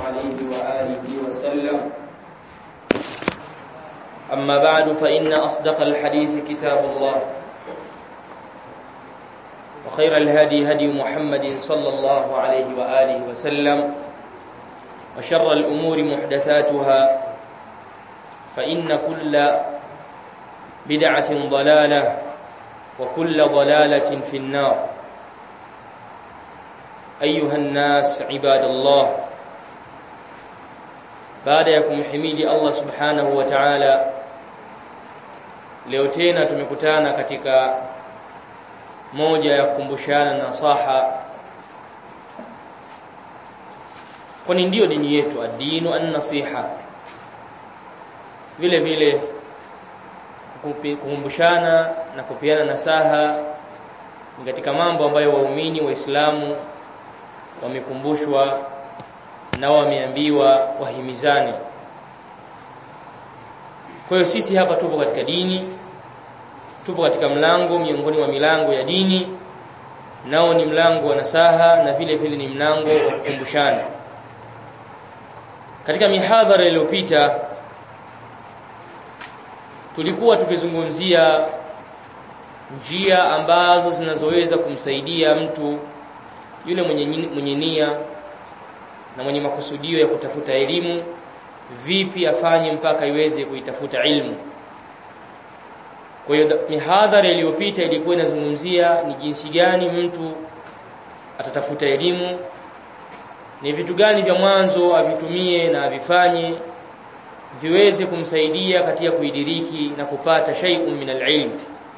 عليه وآله وسلم أما بعد فإن أصدق الحديث كتاب الله وخير الهدي هدي محمد صلى الله عليه وآله وسلم وشر الأمور محدثاتها فإن كل بدعة ضلالة وكل ضلالة في النار أيها الناس عباد الله baada ya kumhimidi Allah subhanahu wa ta'ala leo tena tumekutana katika moja ya kukumbushana nasaha kwani ndiyo dini yetu adinu an-nasiha vile vile kukumbushana na kupiana nasaha ni katika mambo ambayo waumini waislamu wamekumbushwa na wameambiwa wahimizane kwa hiyo sisi hapa tupo katika dini tupo katika mlango miongoni mwa milango ya dini nao ni mlango wa nasaha na vile vile ni mlango wa kukumbushana katika mihadhara iliyopita tulikuwa tukizungumzia njia ambazo zinazoweza kumsaidia mtu yule mwenye mwenye nia na mwenye makusudio ya kutafuta elimu vipi afanye mpaka iweze kuitafuta ilmu kwa hiyo mihadhara iliyopita ilikuwa inazungumzia ni jinsi gani mtu atatafuta elimu ni vitu gani vya mwanzo avitumie na avifanye viweze kumsaidia katika kuidiriki na kupata shay'un min al-ilm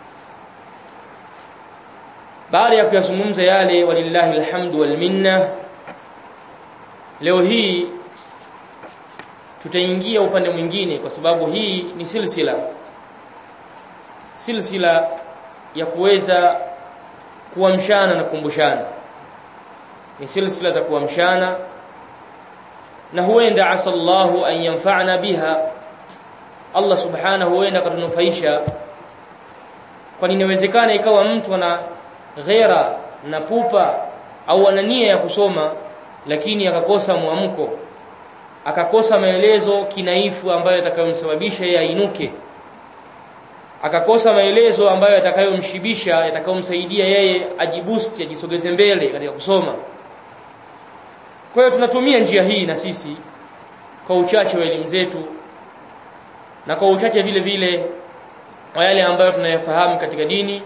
baada ya kuyazungumza yale walillahi alhamdu wal minna leo hii tutaingia upande mwingine kwa sababu hii ni silsila silsila ya kuweza kuamshana na kukumbushana ni silsila za kuamshana na huenda asallahu an yanfa'na biha Allah subhanahu huenda katunufaisha kwani inawezekana ikawa mtu ana ghera na pupa au ana nia ya kusoma lakini akakosa mwamko akakosa maelezo kinaifu ambayo yatakayomsababisha yeye ainuke akakosa maelezo ambayo yatakayomshibisha yatakayomsaidia yeye ajiboost ajisogeze mbele katika kusoma kwa hiyo tunatumia njia hii na sisi kwa uchache wa elimu zetu na kwa uchache vile vile wa yale ambayo tunayafahamu katika dini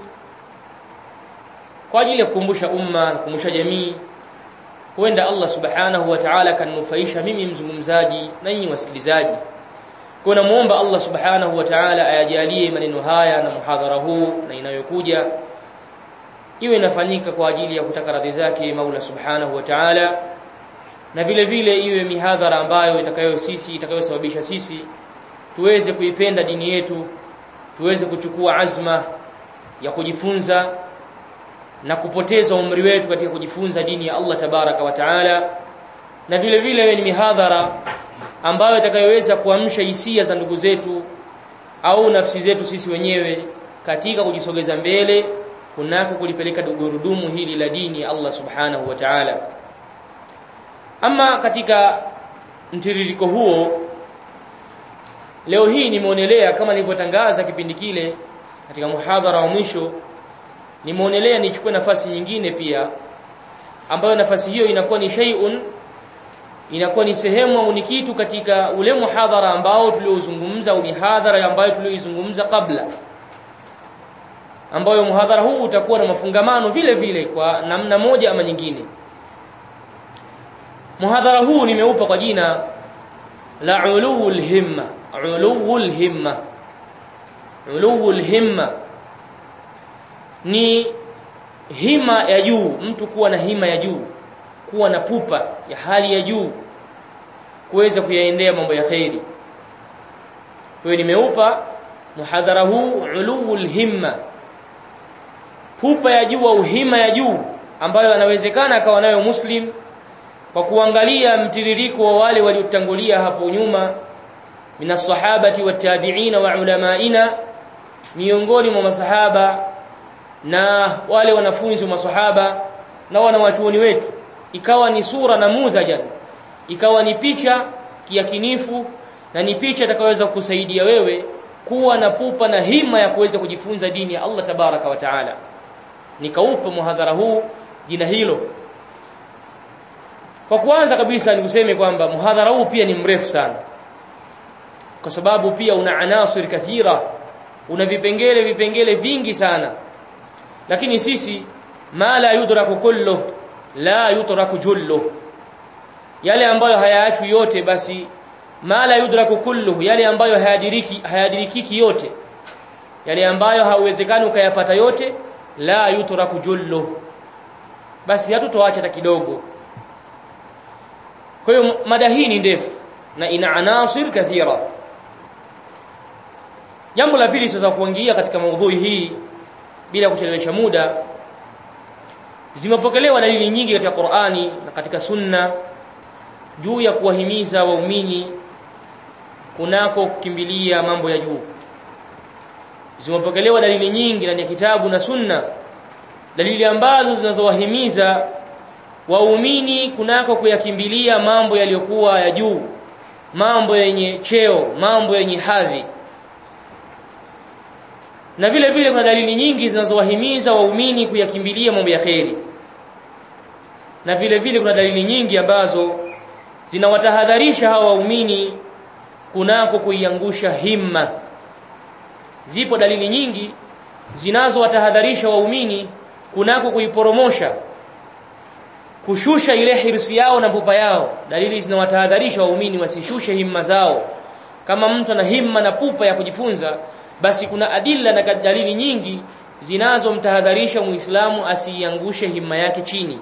kwa ajili ya kukumbusha umma na kukumbusha jamii huenda Allah subhanahu wa ta'ala kanufaisha mimi mzungumzaji na nyinyi wasikilizaji kwa namuomba Allah subhanahu wa ta'ala ayajalie maneno haya na muhadhara huu na inayokuja iwe inafanyika kwa ajili ya kutaka radhi zake Maula subhanahu wa ta'ala na vile vile iwe mihadhara ambayo itakayo sisi itakayosababisha sisi tuweze kuipenda dini yetu tuweze kuchukua azma ya kujifunza na kupoteza umri wetu katika kujifunza dini ya Allah tabaraka wa taala na vile vile ni mihadhara ambayo itakayoweza kuamsha hisia za ndugu zetu au nafsi zetu sisi wenyewe katika kujisogeza mbele kunako kulipeleka gurudumu hili la dini ya Allah subhanahu wa ta'ala ama katika mtiririko huo leo hii nimeonelea kama nilivyotangaza kipindi kile katika muhadhara wa mwisho nimeonelea nichukue nafasi nyingine pia ambayo nafasi hiyo inakuwa ni shay'un inakuwa ni sehemu au ni kitu katika ule muhadhara ambao tuliozungumza au mihadhara ambayo tulioizungumza kabla ambayo muhadhara huu utakuwa na mafungamano vile vile kwa namna moja ama nyingine muhadhara huu nimeupa kwa jina la uluul himma uluul himma uluul himma ni hima ya juu mtu kuwa na hima ya juu kuwa na pupa ya hali ya juu kuweza kuyaendea mambo ya khairi kwa hiyo nimeupa muhadhara huu uluul himma pupa ya juu au hima ya juu ambayo anawezekana akawa nayo muslim kwa kuangalia mtiririko wa wale waliotangulia hapo nyuma minas sahabati watabi'ina wa ulamaina miongoni mwa masahaba na wale wanafunzi wa masahaba na wanawachuoni wetu ikawa ni sura namudhajan ikawa ni picha kiakinifu na ni picha itakayoweza kukusaidia wewe kuwa na pupa na hima ya kuweza kujifunza dini ya Allah tabaraka wa taala nikaupa muhadhara huu jina hilo kwa kwanza kabisa nikuseme kwamba muhadhara huu pia ni mrefu sana kwa sababu pia una anasir kathira una vipengele vipengele vingi sana lakini sisi ma la yudraku kullu la yutraku jullu yale ambayo hayaachwi yote basi ma la yudraku kullu yale ambayo hayadiriki hayadirikiki yote yale ambayo hauwezekani ukayapata yote la yutraku jullu basi hatutoacha hata kidogo kwa hiyo mada hii ni ndefu na ina anasir kathira jambo la pili sasa kuingia katika maudhui hii bila kuchelewesha muda zimepokelewa dalili nyingi katika Qur'ani na katika Sunna juu ya kuwahimiza waumini kunako kukimbilia mambo ya juu zimepokelewa dalili nyingi ndani ya kitabu na Sunna dalili ambazo zinazowahimiza waumini kunako kuyakimbilia mambo yaliyokuwa ya juu mambo yenye cheo mambo yenye hadhi na vile vile kuna dalili nyingi zinazowahimiza waumini kuyakimbilia mambo ya kheri na vile vile kuna dalili nyingi ambazo zinawatahadharisha hawa waumini kunako kuiangusha himma zipo dalili nyingi zinazowatahadharisha waumini kunako kuiporomosha kushusha ile hirsi yao na pupa yao dalili zinawatahadharisha waumini wasishushe himma zao kama mtu ana himma na pupa ya kujifunza basi kuna adilla na dalili nyingi zinazomtahadharisha muislamu asiiangushe himma yake chini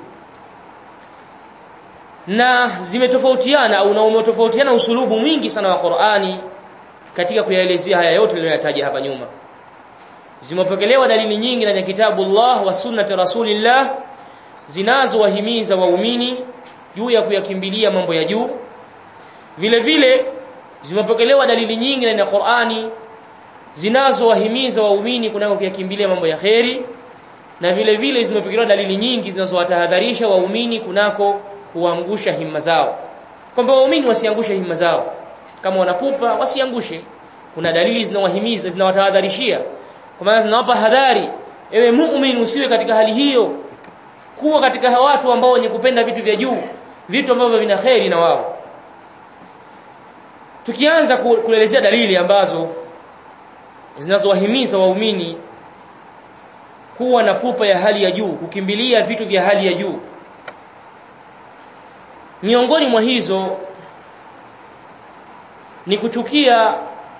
na zimetofautiana au na umetofautiana usulubu mwingi sana wa Qur'ani katika kuyaelezea haya yote niliyoyataja hapa nyuma zimepokelewa dalili nyingi ndani ya kitabu Allah wa sunnati rasulillah zinazowahimiza waumini juu ya kuyakimbilia mambo ya juu vile vile zimepokelewa dalili nyingi ndani ya Qur'ani zinazowahimiza waumini kunako kuyakimbilia mambo ya kheri na vile vile zimepokelewa dalili nyingi zinazowatahadharisha waumini kunako kuangusha himma zao kwamba waumini wasiangushe himma zao kama wanapupa wasiangushe kuna dalili zinawahimiza zinawatahadharishia kwa maana zinawapa hadhari ewe muumini usiwe katika hali hiyo kuwa katika watu ambao wenye kupenda vitu vya juu vitu ambavyo vina kheri na wao tukianza kuelezea dalili ambazo zinazowahimiza waumini kuwa na pupa ya hali ya juu kukimbilia vitu vya hali ya juu miongoni mwa hizo ni kuchukia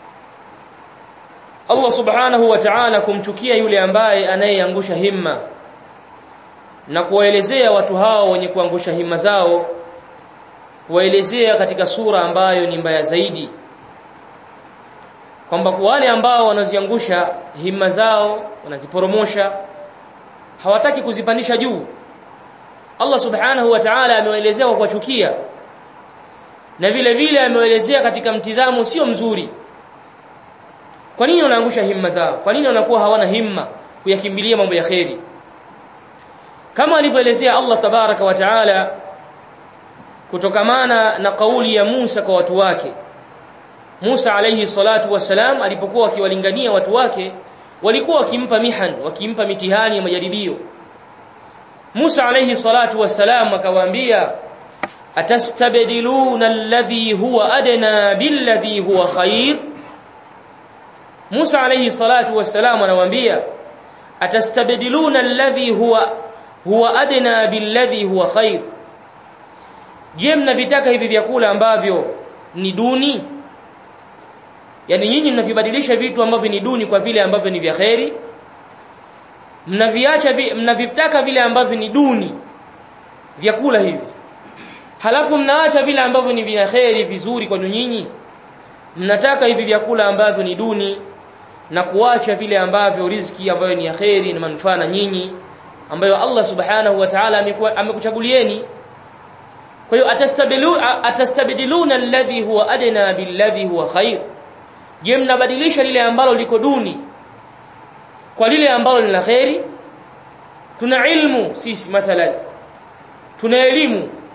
Allah subhanahu wa ta'ala kumchukia yule ambaye anayeangusha himma na kuwaelezea watu hao wenye kuangusha himma zao kuwaelezea katika sura ambayo ni mbaya zaidi kwamba kwa wale ambao wanaziangusha himma zao wanaziporomosha hawataki kuzipandisha juu Allah subhanahu wa ta'ala amewaelezea kwa kuwachukia na vile vile amewaelezea katika mtizamo sio mzuri kwa nini wanaangusha himma zao kwa nini wanakuwa hawana himma kuyakimbilia mambo ya kheri kama alivyoelezea Allah tabaraka wa taala kutokamana na kauli ya Musa kwa watu wake Musa alayhi salatu wasalam alipokuwa akiwalingania watu wake walikuwa wakimpa mihan wakimpa mitihani ya majaribio Musa alayhi salatu wasalam akawaambia atastabdiluna alladhi huwa adna billadhi huwa khair Musa alayhi salatu wasalam anawaambia atastabdiluna alladhi huwa huwa adna billadhi huwa khair Je mnavitaka hivi vyakula ambavyo ni duni yani nyinyi mnavibadilisha vitu ambavyo ni duni kwa vile ambavyo ni vya kheri mnaviacha vi, mnavitaka vile ambavyo ni duni vyakula hivi halafu mnaacha vile ambavyo ni vya kheri vizuri kwa nyinyi mnataka hivi vyakula ambavyo ni duni na kuacha vile ambavyo riziki ambayo ni ya kheri na manufaa na nyinyi ambayo Allah subhanahu wa ta'ala amekuchagulieni kwa hiyo atastabdiluna atastabdiluna alladhi huwa adna billadhi huwa khair je mnabadilisha lile ambalo liko duni kwa lile ambalo ni la khairi tuna ilmu sisi mathalan tuna elimu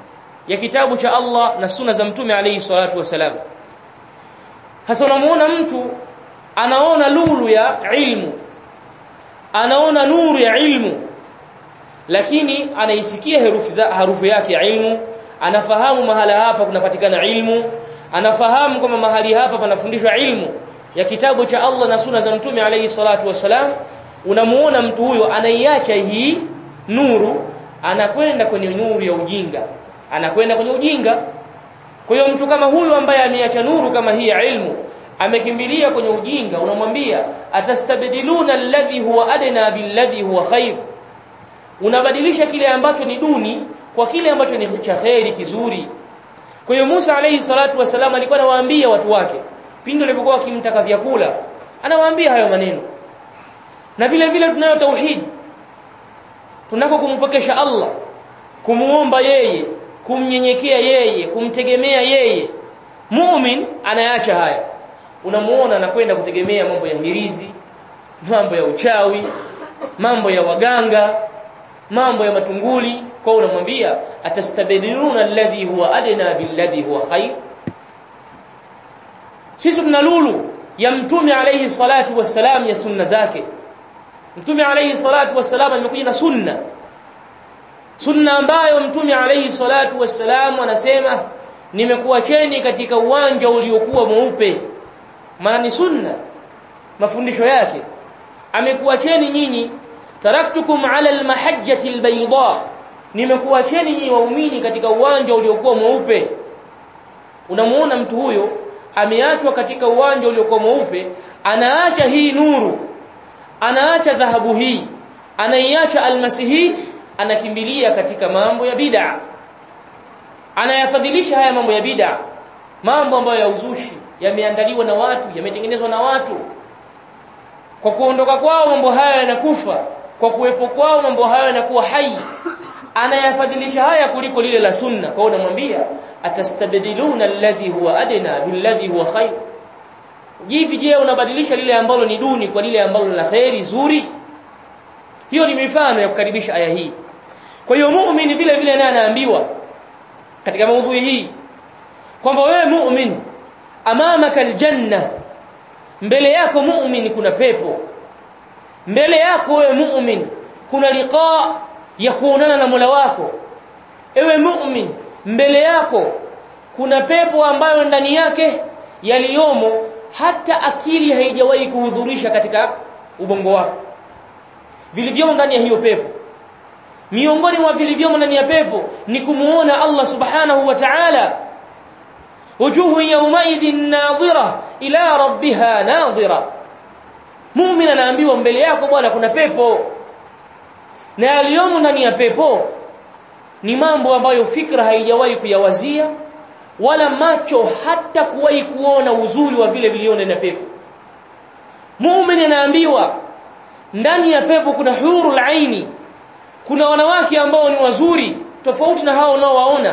ya kitabu cha Allah na sunna za mtume alayhi salatu wasalam hasa unamuona mtu anaona lulu ya ilmu anaona nuru ya ilmu lakini anaisikia herufi za harufu yake ya ilmu anafahamu mahala hapa kunapatikana ilmu anafahamu kwamba mahali hapa panafundishwa ilmu ya kitabu cha Allah na sunna za mtume alayhi salatu wasalam unamuona mtu huyo anaiacha hii nuru anakwenda kwenye nuru ya ujinga anakwenda kwenye ujinga kwa hiyo mtu kama huyu ambaye ameacha nuru kama hii ya ilmu amekimbilia kwenye ujinga unamwambia atastabdiluna alladhi huwa adna billadhi huwa khair unabadilisha kile ambacho ni duni kwa kile ambacho ni cha khairi kizuri kwa hiyo Musa alayhi salatu wasalam alikuwa anawaambia watu wake pindi walipokuwa wakimtaka vyakula anawaambia hayo maneno na vile vile tunayo tauhid tunako kumpokesha Allah kumuomba yeye kumnyenyekea yeye kumtegemea yeye muumin anayaacha haya unamuona anakwenda kutegemea mambo ya hirizi mambo ya uchawi mambo ya waganga mambo ya matunguli kwa unamwambia atastabdiluna alladhi huwa adna billadhi huwa khair sisi tuna lulu ya mtume alayhi salatu wassalam ya sunna zake mtume alayhi salatu wassalam amekuja na sunna sunna ambayo mtume alayhi salatu wassalam anasema nimekuacheni katika uwanja uliokuwa mweupe maana ni sunna mafundisho yake amekuacheni nyinyi taraktukum ala almahajjati albayda nimekuacheni nyinyi waumini katika uwanja uliokuwa mweupe unamuona mtu huyo ameachwa katika uwanja uliokuwa mweupe anaacha hii nuru anaacha dhahabu hii anaiacha almasihi anakimbilia katika mambo ya bid'a anayafadhilisha haya mambo ya bid'a mambo ambayo ya uzushi yameandaliwa na watu yametengenezwa na watu kwa kuondoka kwao mambo haya yanakufa kwa kuwepo kwao mambo haya yanakuwa hai anayafadhilisha haya kuliko lile la sunna kwa hiyo unamwambia atastabdiluna alladhi huwa adna billadhi huwa khair jivi je unabadilisha lile ambalo ni duni kwa lile ambalo la khairi zuri hiyo ni mifano ya kukaribisha aya hii kwa hiyo muumini vile vile naye anaambiwa katika maudhui hii kwamba wewe muumini amamaka aljanna mbele yako muumini kuna pepo mbele yako wewe muumini kuna liqa ya kuonana na Mola wako ewe muumini mbele yako kuna pepo ambayo ndani yake yaliyomo hata akili haijawahi kuhudhurisha katika ubongo wako vilivyomo ndani ya hiyo pepo miongoni mwa vilivyomo ndani ya pepo ni kumuona Allah subhanahu wa ta'ala wujuhu yawmaidhin nadhira ila rabbiha nadhira muumini anaambiwa mbele yako bwana kuna pepo na yaliyomo ndani ya pepo ni mambo ambayo fikra haijawahi kuyawazia wala macho hata kuwahi kuona uzuri wa vile viliona na pepo muumini anaambiwa ndani ya pepo kuna hurul aini kuna wanawake ambao ni wazuri tofauti na hao unaowaona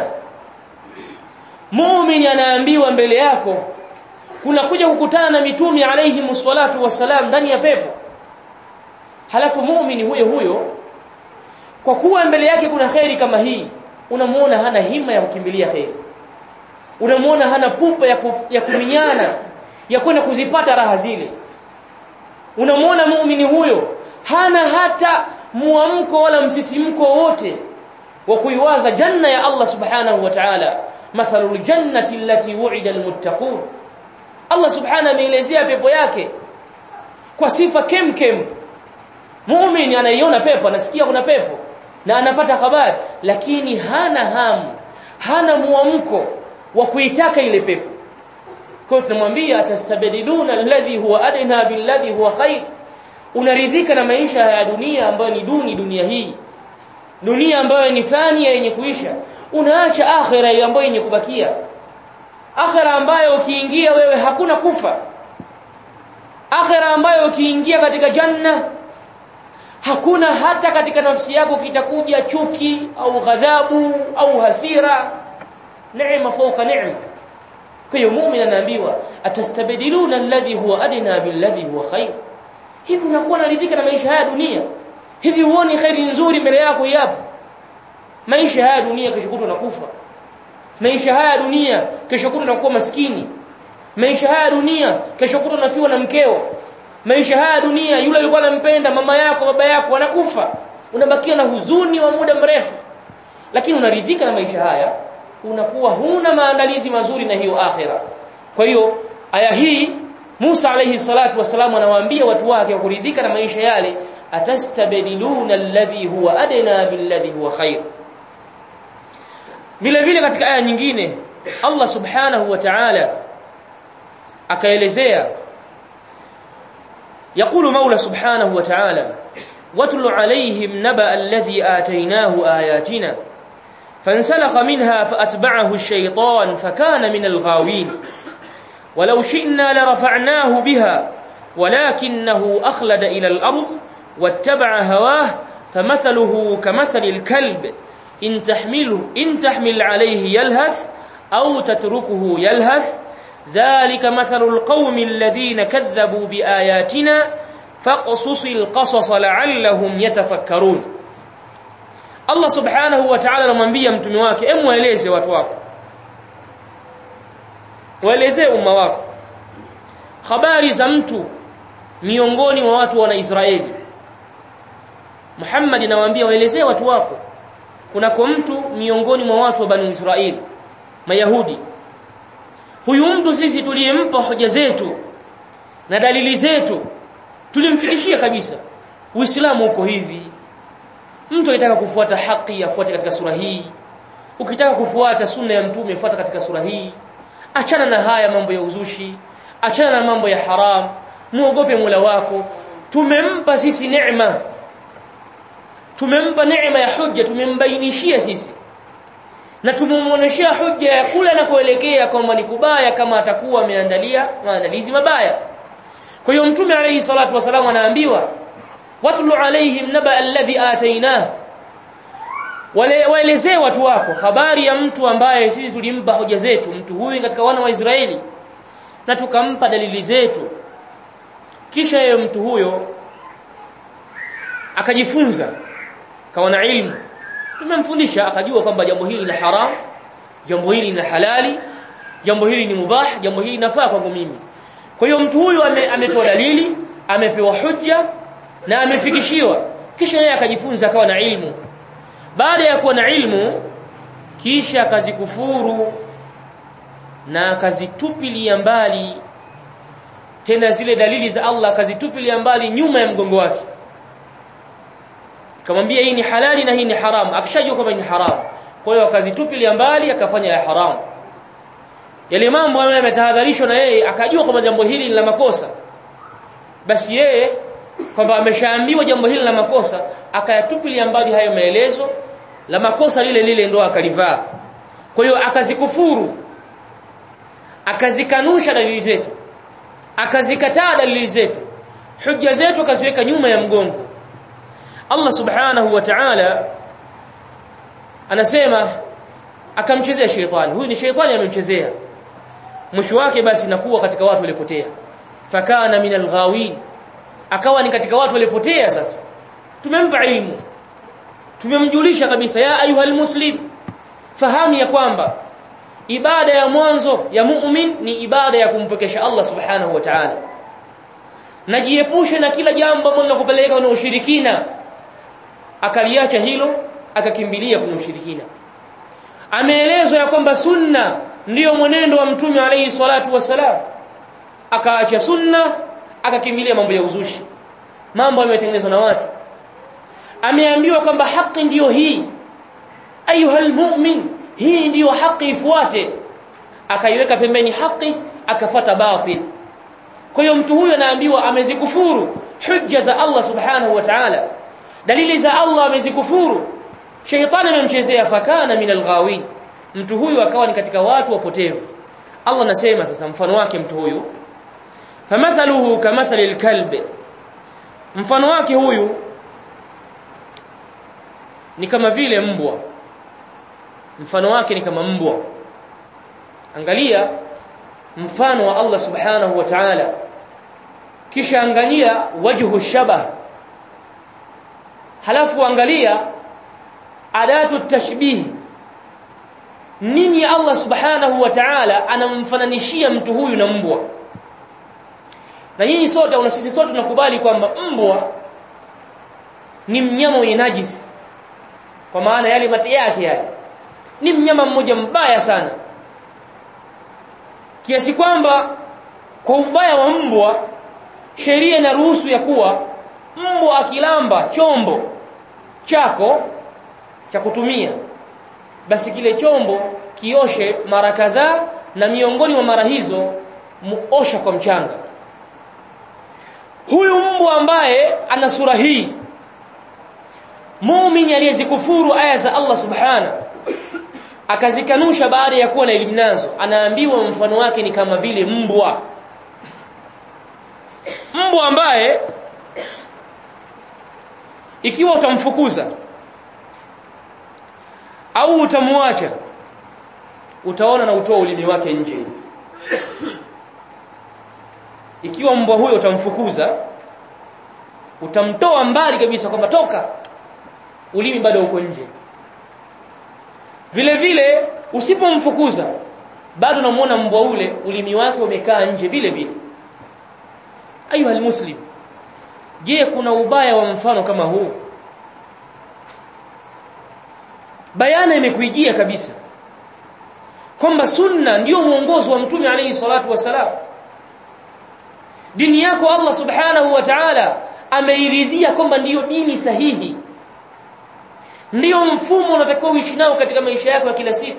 muumini anaambiwa mbele yako kuna kuja kukutana na mitume alayhi musallatu wassalam ndani ya pepo halafu muumini huyo huyo kwa kuwa mbele yake kuna khairi kama hii unamuona hana hima ya kukimbilia khairi unamuona hana pupa ya, kuf, ya kuminyana ya kwenda kuzipata raha zile unamuona muumini huyo hana hata muamko wala msisimko wote wa kuiwaza janna ya Allah subhanahu wa ta'ala mathalul jannati allati wu'ida almuttaqun Allah subhanahu ameelezea pepo yake kwa sifa kemkem muumini anaiona pepo anasikia kuna pepo na anapata habari lakini hana hamu hana muamko wa kuitaka ile pepo kwa tunamwambia atastabdiluna alladhi huwa adna billadhi huwa khair unaridhika na maisha ya dunia ambayo ni duni dunia hii dunia ambayo ni fani yenye kuisha unaacha akhira ambayo yenye kubakia akhira ambayo ukiingia wewe hakuna kufa akhira ambayo ukiingia katika janna hakuna hata katika nafsi yako kitakuja chuki au ghadhabu au hasira neema fauka neema kwa hiyo muumini anaambiwa atastabdiluna alladhi huwa adna billadhi huwa khair hivi unakuwa naridhika na maisha haya dunia hivi huoni khairi nzuri mbele yako yapo maisha haya dunia kishukuru na kufa maisha haya dunia kesho kutwa unakuwa maskini maisha haya dunia kesho kutwa unafiwa na mkeo maisha haya dunia yule alikuwa anampenda mama yako baba yako anakufa unabakia na huzuni wa muda mrefu lakini unaridhika na maisha haya unakuwa huna maandalizi mazuri na hiyo akhira kwa hiyo aya hii Musa alayhi salatu wasalam anawaambia watu wake wa kuridhika na maisha yale atastabdiluna alladhi huwa adna billadhi huwa khair vile vile katika aya nyingine Allah subhanahu wa ta'ala akaelezea يقول مولى سبحانه وتعالى واتل عليهم نبأ الذي آتيناه آياتنا فانسلخ منها فأتبعه الشيطان فكان من الغاوين ولو شئنا لرفعناه بها ولكنه أخلد إلى الأرض واتبع هواه فمثله كمثل الكلب إن تحمله إن تحمل عليه يلهث أو تتركه يلهث ذلك مثل القوم الذين كذبوا بآياتنا فاقصص القصص لعلهم يتفكرون Allah subhanahu wa ta'ala anamwambia mtume wake em waeleze watu wako waelezee umma wako habari za mtu miongoni mwa watu wa Israeli Muhammad anawaambia waelezee watu wako kunako mtu miongoni mwa watu wa Bani Israeli Mayahudi huyu mtu sisi tuliyempa hoja zetu na dalili zetu tulimfikishia kabisa Uislamu uko hivi mtu akitaka kufuata haki afuate katika sura hii ukitaka kufuata sunna ya mtume fuata katika sura hii achana na haya mambo ya uzushi achana na mambo ya haram muogope Mola wako tumempa sisi neema tumempa neema ya hujja tumembainishia sisi na tumuoneshea hujja ya kula na kuelekea kwamba ni kubaya kama atakuwa ameandalia maandalizi mabaya kwa hiyo mtume alayhi salatu wasallam anaambiwa watlu alaihim naba alladhi atainah wale waelezee watu wako habari ya mtu ambaye sisi tulimpa hoja zetu mtu huyu katika wana wa Israeli na tukampa dalili zetu kisha yeye mtu huyo akajifunza kawa na ilmu tumemfundisha akajua kwamba jambo hili ni haram jambo hili ni halali jambo hili ni mubah jambo hili nafaa kwangu mimi kwa hiyo mtu huyu ame, amepewa dalili amepewa hujja na amefikishiwa kisha yeye akajifunza akawa na ilmu baada ya kuwa na ilmu kisha akazikufuru na akazitupilia mbali tena zile dalili za Allah akazitupilia mbali nyuma ya mgongo wake kamwambia hii ni halali na hii ni haram akishajua kwamba ni haram kwa hiyo akazitupilia mbali akafanya ya haram yale mambo ambayo yametahadharishwa na yeye akajua kwamba jambo hili ni la makosa basi yeye kwamba ameshaambiwa jambo hili la makosa akayatupilia mbali hayo maelezo la makosa lile lile ndo akalivaa kwa hiyo akazikufuru akazikanusha dalili zetu akazikataa dalili zetu hujja zetu akaziweka nyuma ya mgongo Allah subhanahu wa ta'ala anasema akamchezea sheitani huyu ni sheitani amemchezea mwisho wake basi nakuwa katika watu walipotea fakana minal ghawin akawa ni katika watu walipotea sasa tumempa ilmu tumemjulisha kabisa ya ayuhal muslim fahamu ya kwamba ibada ya mwanzo ya mu'min ni ibada ya kumpekesha Allah subhanahu wa ta'ala najiepushe na kila jambo ambalo linakupeleka kwenye ushirikina akaliacha hilo akakimbilia kwenye ushirikina ameelezwa ya kwamba sunna ndiyo mwenendo wa mtume alayhi salatu wasalam akaacha sunna akakimbilia mambo ya uzushi mambo yametengenezwa na watu ameambiwa kwamba haki ndiyo hii ayuhal mu'min hii ndiyo haki ifuate akaiweka pembeni haki akafata batil kwa hiyo mtu huyu anaambiwa amezikufuru hujja za Allah subhanahu wa ta'ala dalili za Allah amezikufuru shaytani amemchezea fakana min alghawin mtu huyu akawa ni katika watu wapotevu Allah anasema sasa mfano wake mtu huyu famathaluhu kamathali alkalb mfano wake huyu ni kama vile mbwa mfano wake ni kama mbwa angalia mfano wa Allah subhanahu wa ta'ala kisha angalia wajhu shabah halafu angalia adatu tashbih nini Allah subhanahu wa ta'ala anamfananishia mtu huyu na mbwa na nyinyi sote na sisi sote tunakubali kwamba mbwa ni mnyama mwenye najisi kwa maana yale mate yake yale ni mnyama mmoja mbaya sana kiasi kwamba kwa ubaya wa mbwa sheria inaruhusu ya kuwa mbwa akilamba chombo chako cha kutumia basi kile chombo kioshe mara kadhaa na miongoni mwa mara hizo muosha kwa mchanga huyu mbwa ambaye ana sura hii muumini aliyezikufuru aya za Allah subhana akazikanusha baada ya kuwa na elimu nazo anaambiwa mfano wake ni kama vile mbwa mbwa ambaye ikiwa utamfukuza au utamwacha utaona na utoa ulimi wake nje ikiwa mbwa huyo utamfukuza utamtoa mbali kabisa kwamba toka ulimi bado uko nje vile vile usipomfukuza bado unamuona mbwa ule ulimi wake umekaa nje vile vile ayuha almuslim je kuna ubaya wa mfano kama huu bayana imekuijia kabisa kwamba sunna ndiyo mwongozo wa mtume alayhi salatu wasalam dini yako Allah subhanahu wa ta'ala ameiridhia kwamba ndiyo dini sahihi ndiyo mfumo unatakiwa uishi nao katika maisha yako ya kila siku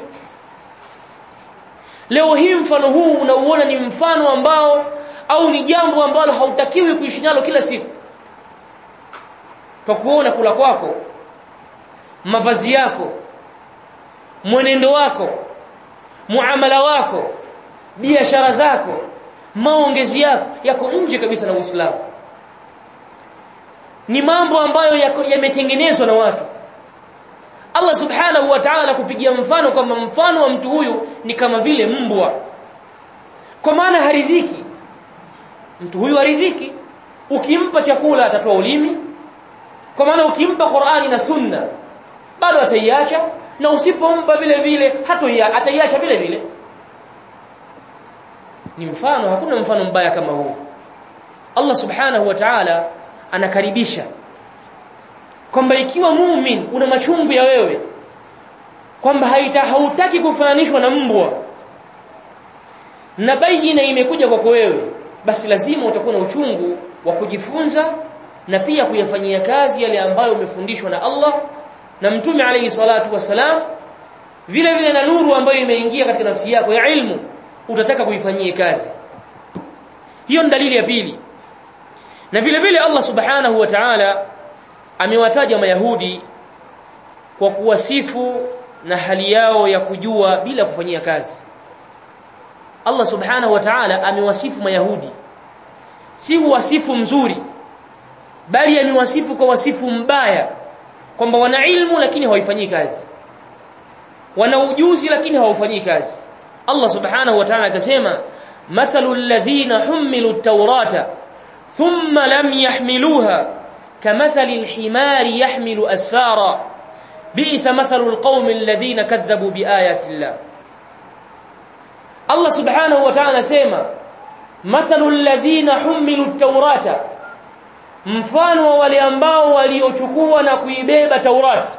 leo hii mfano huu unauona ni mfano ambao au ni jambo ambalo hautakiwi kuishi nalo kila siku kwa kuona kula kwako mavazi yako mwenendo wako muamala wako biashara zako maongezi yako yako nje kabisa na Uislamu ni mambo ambayo yametengenezwa na watu Allah subhanahu wa ta'ala kupigia mfano kwamba mfano wa mtu huyu ni kama vile mbwa kwa maana haridhiki mtu huyu haridhiki ukimpa chakula atatoa ulimi kwa maana ukimpa Qur'ani na Sunna bado ataiacha na usipompa vile vile hatoia ataiacha vile vile ni mfano hakuna mfano mbaya kama huu Allah subhanahu wa ta'ala anakaribisha kwamba ikiwa muumini una machungu ya wewe kwamba haita hautaki kufananishwa na mbwa na bayina imekuja kwako wewe basi lazima utakuwa na uchungu wa kujifunza na pia kuyafanyia kazi yale ambayo umefundishwa na Allah na mtume alayhi salatu wasalam vile vile na nuru ambayo imeingia katika nafsi yako ya ilmu utataka kuifanyia kazi hiyo ni dalili ya pili na vile vile Allah subhanahu wa ta'ala amewataja mayahudi kwa kuwasifu na hali yao ya kujua bila kufanyia kazi Allah subhanahu wa ta'ala amewasifu mayahudi si wasifu mzuri bali amewasifu kwa wasifu mbaya kwamba wana ilmu lakini hawaifanyii kazi wana ujuzi lakini hawaufanyii kazi Allah subhanahu wa ta'ala akasema mathalul ladhina humilu at-taurata thumma lam yahmiluha kamathali al-himari yahmilu asfara bi'sa mathalul qaumi alladhina kadhabu biayati Allah Allah subhanahu wa ta'ala sema mathalul ladhina humilu at-taurata mfano wa wale ambao waliochukua na kuibeba Taurati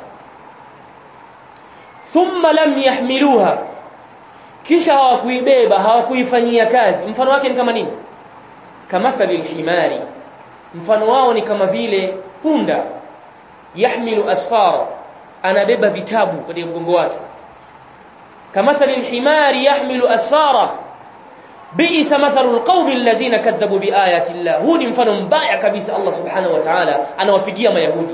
thumma lam yahmiluha kisha hawakuibeba hawakuifanyia kazi mfano wake ni kama nini kamathali alhimari mfano wao ni kama vile punda yahmilu asfara anabeba vitabu katika mgongo wake kamathali alhimari yahmilu asfara bi'sa mathalu alqawmi alladhina kadhabu biayati Allah huu ni mfano mbaya kabisa Allah subhanahu wa ta'ala anawapigia mayahudi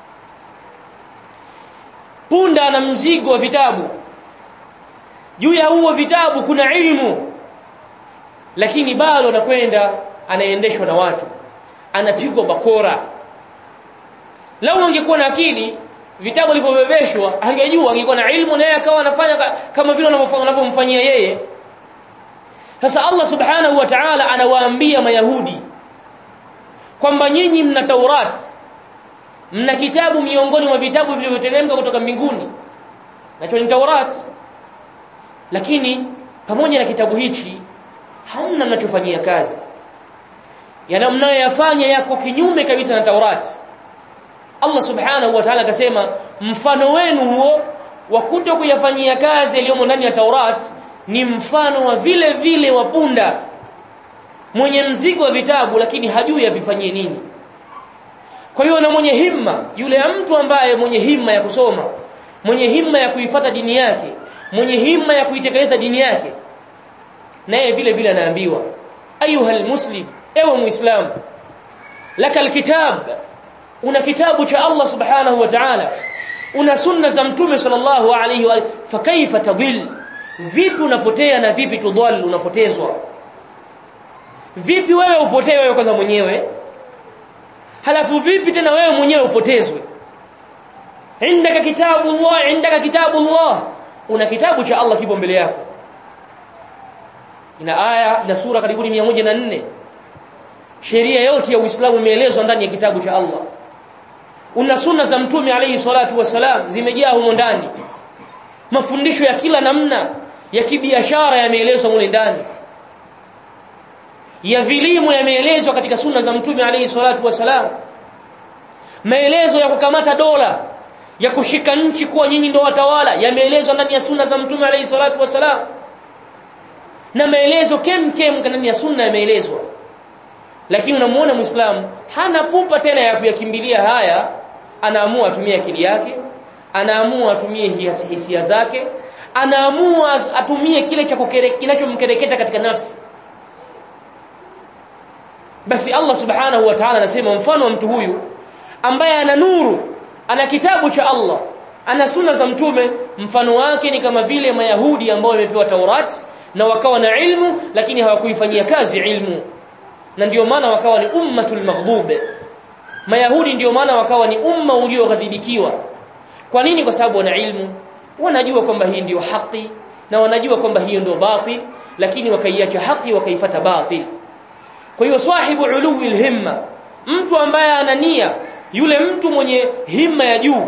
punda ana mzigo wa vitabu juu ya huo vitabu kuna ilmu lakini bado anakwenda anaendeshwa na watu anapigwa bakora lau angekuwa na akili vitabu alivyobebeshwa angejua angekuwa na ilmu naye akawa anafanya kama vile wanavyomfanyia yeye sasa Allah subhanahu wa ta'ala anawaambia mayahudi kwamba nyinyi mna Taurat mna kitabu miongoni mwa vitabu vilivyoteremka kutoka mbinguni nacho ni Taurat lakini pamoja na kitabu hichi hamna mnachofanyia kazi yana mnayoyafanya yako kinyume kabisa na Taurati Allah subhanahu wa ta'ala akasema mfano wenu huo wa kuto kuyafanyia kazi yaliyomo ndani ya Taurat ni mfano wa vile vile wa punda mwenye mzigo wa vitabu lakini hajui avifanyie nini kwa hiyo na mwenye himma yule mtu ambaye mwenye himma ya kusoma mwenye himma ya kuifata dini yake mwenye himma ya kuitekeleza dini yake naye vile vile anaambiwa ayuha muslim ewe muislamu laka alkitab una kitabu cha Allah subhanahu wa ta'ala una sunna za mtume sallallahu alayhi wa fa kaifa tadhil vipi unapotea na vipi tudhal unapotezwa vipi wewe upotee wewe kwanza mwenyewe halafu vipi tena wewe mwenyewe upotezwe indaka kitabu Allah indaka kitabu Allah una kitabu cha Allah kipo mbele yako ina aya na sura karibuni 104 sheria yote ya Uislamu imeelezwa ndani ya kitabu cha Allah una sunna za mtume alayhi salatu wasalam zimejaa humo ndani mafundisho ya kila namna ya kibiashara yameelezwa mule ndani ya vilimo yameelezwa katika sunna za mtume alayhi salatu wasalam maelezo ya kukamata dola ya kushika nchi kuwa nyinyi ndio watawala yameelezwa ndani ya sunna za mtume alayhi salatu wasalam na maelezo kem kem ndani ya sunna yameelezwa lakini unamuona muislamu hana pupa tena ya kuyakimbilia haya anaamua atumie akili yake anaamua atumie hisia zake anaamua atumie kile cha kinachomkereketa katika nafsi basi Allah subhanahu wa ta'ala anasema mfano wa mtu huyu ambaye ana nuru ana kitabu cha Allah ana sunna za mtume mfano wake ni kama vile mayahudi ambao wamepewa Taurat na wakawa na ilmu lakini hawakuifanyia kazi ilmu na ndio maana wakawa ni ummatul maghdube mayahudi ndio maana wakawa ni umma ulioghadhibikiwa kwa nini kwa sababu wana ilmu wanajua kwamba hii ndio haki na wanajua kwamba hiyo ndio batil lakini wakaiacha haki wakaifata batil kwa hiyo sahibu uluwi himma mtu ambaye ana nia yule mtu mwenye himma ya juu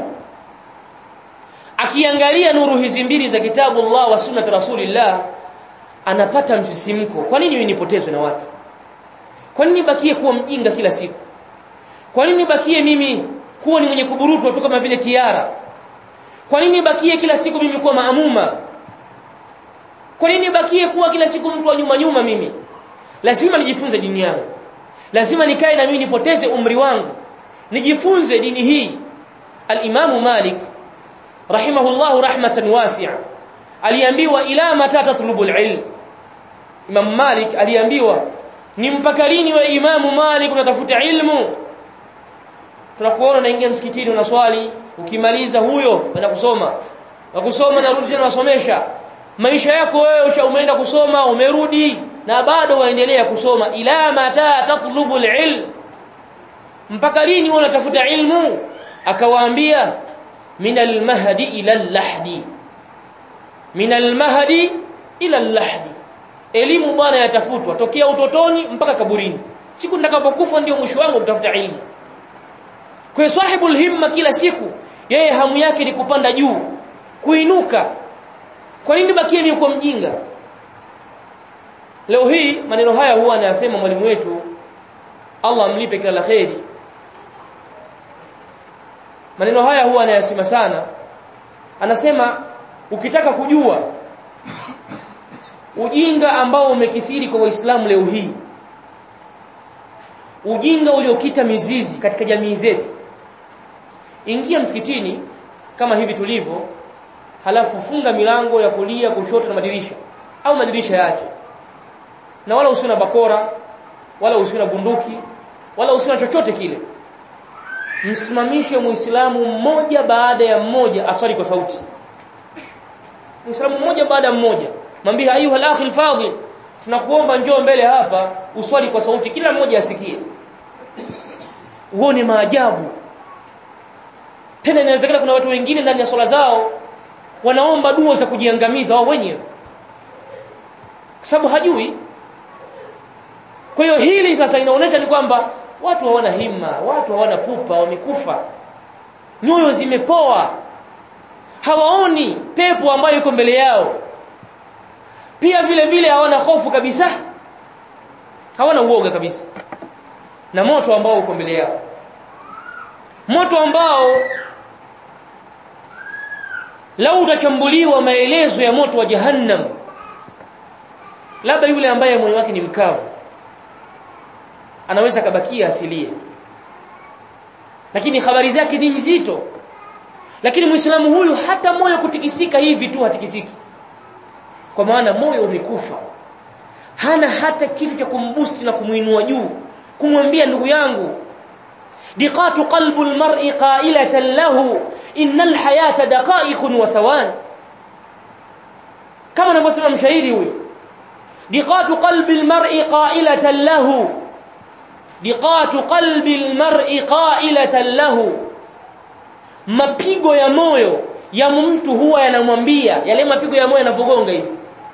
akiangalia nuru hizi mbili za kitabu Allah wa sunnat rasulillah anapata msisimko kwa nini nipotezwe na watu kwa nini bakie kuwa mjinga kila siku kwa nini bakie mimi kuwa ni mwenye kuburutwa tu kama vile tiara kwa nini bakie kila siku mimi kuwa maamuma kwa nini bakie kuwa kila siku mtu wa nyuma nyuma mimi lazima nijifunze dini yangu lazima nikae na mimi nipoteze umri wangu nijifunze dini hii al-Imam Malik rahimahullahu rahmatan wasi'a aliambiwa ila mata tatlubu al-ilm Imam Malik aliambiwa ni mpaka lini we Imam Malik unatafuta ilmu tunakuona unaingia msikitini unaswali ukimaliza huyo unaenda kusoma na kusoma narudi tena unasomesha maisha yako wewe umeenda kusoma umerudi na bado waendelea kusoma ila mata tatlubu alilm mpaka lini wewe unatafuta ilmu akawaambia min almahdi ila allahdi min almahdi ila allahdi elimu bwana yatafutwa tokea utotoni mpaka kaburini siku nitakapokufa ndio mwisho wangu kutafuta ilmu kwa sahibul himma kila siku yeye hamu yake ni kupanda juu kuinuka kwa nini bakie ni kwa mjinga leo hii maneno haya huwa anayasema mwalimu wetu Allah amlipe kila la kheri maneno haya huwa anayasema sana anasema ukitaka kujua ujinga ambao umekithiri kwa waislamu leo hii ujinga uliokita mizizi katika jamii zetu ingia msikitini kama hivi tulivyo halafu funga milango ya kulia kushoto na madirisha au madirisha yake na wala usiwe na bakora wala usiwe na bunduki wala usiwe na chochote kile msimamishe muislamu mmoja baada ya mmoja aswali kwa sauti muislamu mmoja baada ya mmoja mwambie ayuha al-akhi al-fadhil tunakuomba njoo mbele hapa uswali kwa sauti kila mmoja asikie uone maajabu tena inawezekana kuna watu wengine ndani ya swala zao wanaomba dua za kujiangamiza wao wenyewe kwa sababu hajui kwa hiyo hili sasa inaonyesha ni kwamba watu hawana himma watu hawana pupa wamekufa nyoyo zimepoa hawaoni pepo ambayo iko mbele yao pia vile vile hawana hofu kabisa hawana uoga kabisa na moto ambao uko mbele yao moto ambao lau utachambuliwa maelezo ya moto wa jahannam labda yule ambaye moyo wake ni mkavu anaweza kabakia asilie lakini habari zake ni nzito lakini muislamu huyu hata moyo kutikisika hivi tu hatikisiki kwa maana moyo umekufa hana hata kitu cha kumbusti na kumuinua juu kumwambia ndugu yangu diqatu qalbu almar'i qailatan lahu innal hayata daqa'iqun wa thawan kama anavyosema mshairi huyu diqatu qalbi almar'i qailatan lahu diqatu qalbi almar'i qailatan lahu mapigo ya moyo ya mtu huwa yanamwambia yale mapigo ya moyo yanavogonga hivi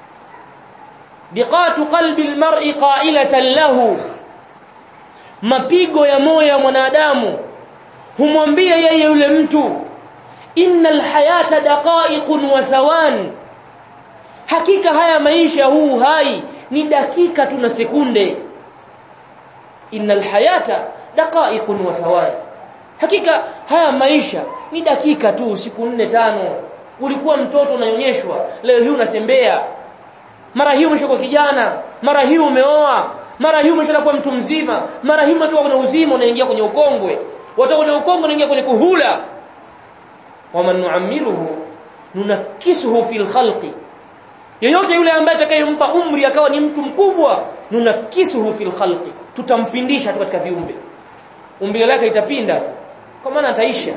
diqatu qalbi almar'i qailatan lahu mapigo ya moyo ya mwanadamu humwambia yeye yule mtu innal hayata daqa'iqun wa thawan hakika haya maisha huu hai ni dakika tu na sekunde innal hayata daqa'iqun wa thawan hakika haya maisha ni dakika tu siku nne tano ulikuwa mtoto unanyonyeshwa leo hii unatembea mara hii umeshakuwa kijana mara hii umeoa mara hii umeshakuwa mtu mzima mara hii umetoka kwenye uzima unaingia kwenye ukongwe watoka kwenye ukongwe unaingia kwenye kuhula waman nu'ammiruhu nunakisuhu fil khalqi yeyote yule ambaye atakayempa umri akawa ni mtu mkubwa nunakisuhu fil khalqi tutamfindisha tu katika viumbe umbile lake itapinda kwa maana ataisha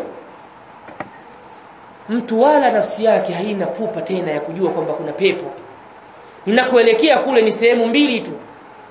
mtu wala nafsi yake haina pupa tena ya kujua kwamba kuna pepo ninakoelekea kule ni sehemu mbili tu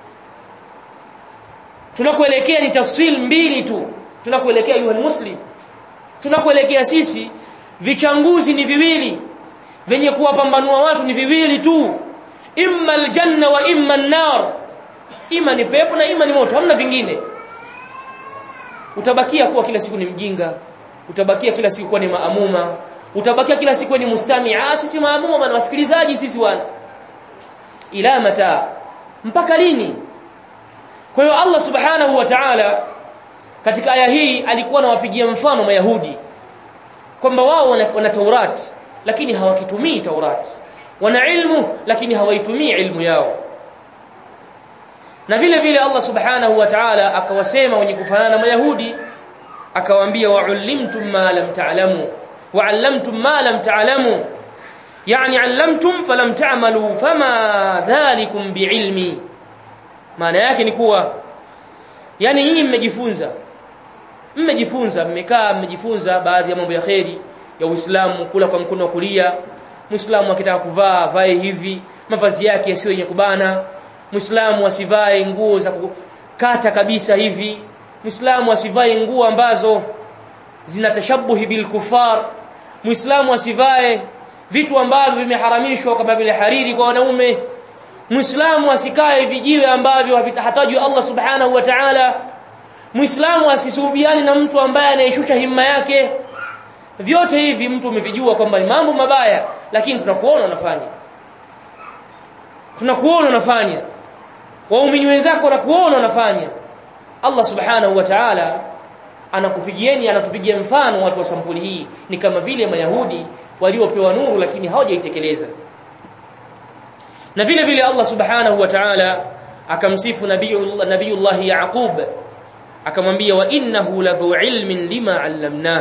tunakoelekea ni tafsil mbili tu tunakoelekea yuha muslim tunakoelekea sisi vichanguzi ni viwili venye kuwapambanua watu ni viwili tu imma aljanna wa imma an-nar ima ni pepo na ima ni moto hamna vingine utabakia kuwa kila siku ni mjinga utabakia kila siku kuwa ni maamuma utabakia kila siku ni mustami ah sisi maamuma bana wasikilizaji sisi wana ila mata mpaka lini kwa hiyo Allah subhanahu wa ta'ala katika aya hii alikuwa anawapigia mfano mayahudi kwamba wao wana, wana Taurati lakini hawakitumii Taurati wana ilmu lakini hawaitumii ilmu yao na vile vile Allah subhanahu wa ta'ala akawasema wenye kufanana na mayahudi akawaambia wa'allimtum ma lam ta'lamu wa'allamtum ma lam ta'lamu yani 'allamtum falam ta'malu fama dhalikum bi'ilmi maana yake ni kuwa yani nyinyi mmejifunza mmejifunza mmekaa mmejifunza baadhi ya mambo ya kheri ya Uislamu kula kwa mkono wa kulia Muislamu akitaka kuvaa vae hivi mavazi yake yasiyo yenye kubana Muislamu asivae nguo za kukata kabisa hivi Muislamu asivae nguo ambazo zinatashabuhi bil kufar Muislamu asivae vitu ambavyo vimeharamishwa kama vile hariri kwa wanaume Muislamu asikae vijiwe ambavyo havitahatajwa Allah Subhanahu wa Ta'ala Muislamu asisuhubiani na mtu ambaye anaishusha himma yake vyote hivi mtu umevijua kwamba ni mambo mabaya lakini tunakuona unafanya tunakuona unafanya waumini wenzako wanakuona unafanya Allah Subhanahu wa Ta'ala anakupigieni anatupigia mfano watu wa sampuli hii ni kama vile mayahudi waliopewa nuru lakini hawajaitekeleza na vile vile Allah subhanahu wa ta'ala akamsifu nabiyullah nabiyullah yaqub akamwambia wa innahu ladhu ilmin lima 'allamna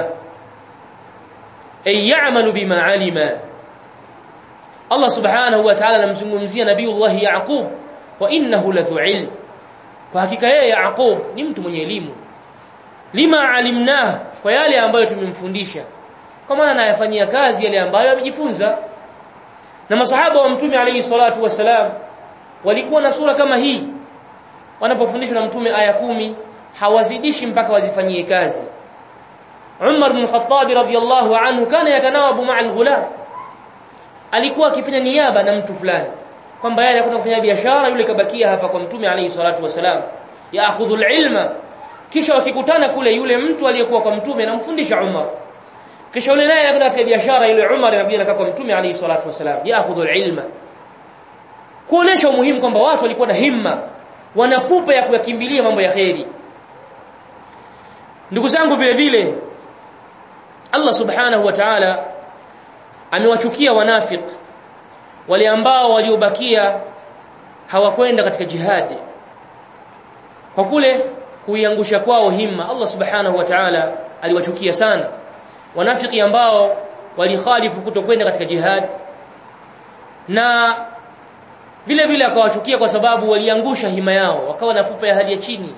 ay ya'malu bima 'alima Allah subhanahu wa ta'ala anamzungumzia nabiyullah yaqub wa innahu ladhu ilm kwa hakika yeye yaqub ni mtu mwenye elimu lima alimna kwa yale ambayo tumemfundisha kwa maana anayafanyia kazi yale ambayo amejifunza na masahaba wa mtume alayhi salatu wasalam walikuwa na sura kama hii wanapofundishwa na mtume aya kumi hawazidishi mpaka wazifanyie kazi Umar bin Khattab radhiyallahu anhu kana yatanawabu ma'a al-ghulam alikuwa akifanya niaba na mtu fulani kwamba yeye anakwenda kufanya biashara yule kabakia hapa kwa mtume alayhi salatu wasalam yaakhudhu al-ilma kisha wakikutana kule yule mtu aliyekuwa kwa mtume anamfundisha Umar kisha yule naye akaenda katika biashara yule Umar inabidi anakaa kwa mtume alayhi salatu wasalam yaakhudhu alilma kuonesha umuhimu kwamba watu walikuwa na himma wana pupa ya kuyakimbilia mambo ya kheri ndugu zangu vile vile Allah subhanahu wa ta'ala amewachukia wanafik wale ambao waliobakia hawakwenda katika jihadi kwa kule kuiangusha kwao himma Allah subhanahu wa ta'ala aliwachukia sana wanafiki ambao walikhalifu kutokwenda katika jihad na vile vile akawachukia kwa sababu waliangusha hima yao wakawa na pupa ya hali ya chini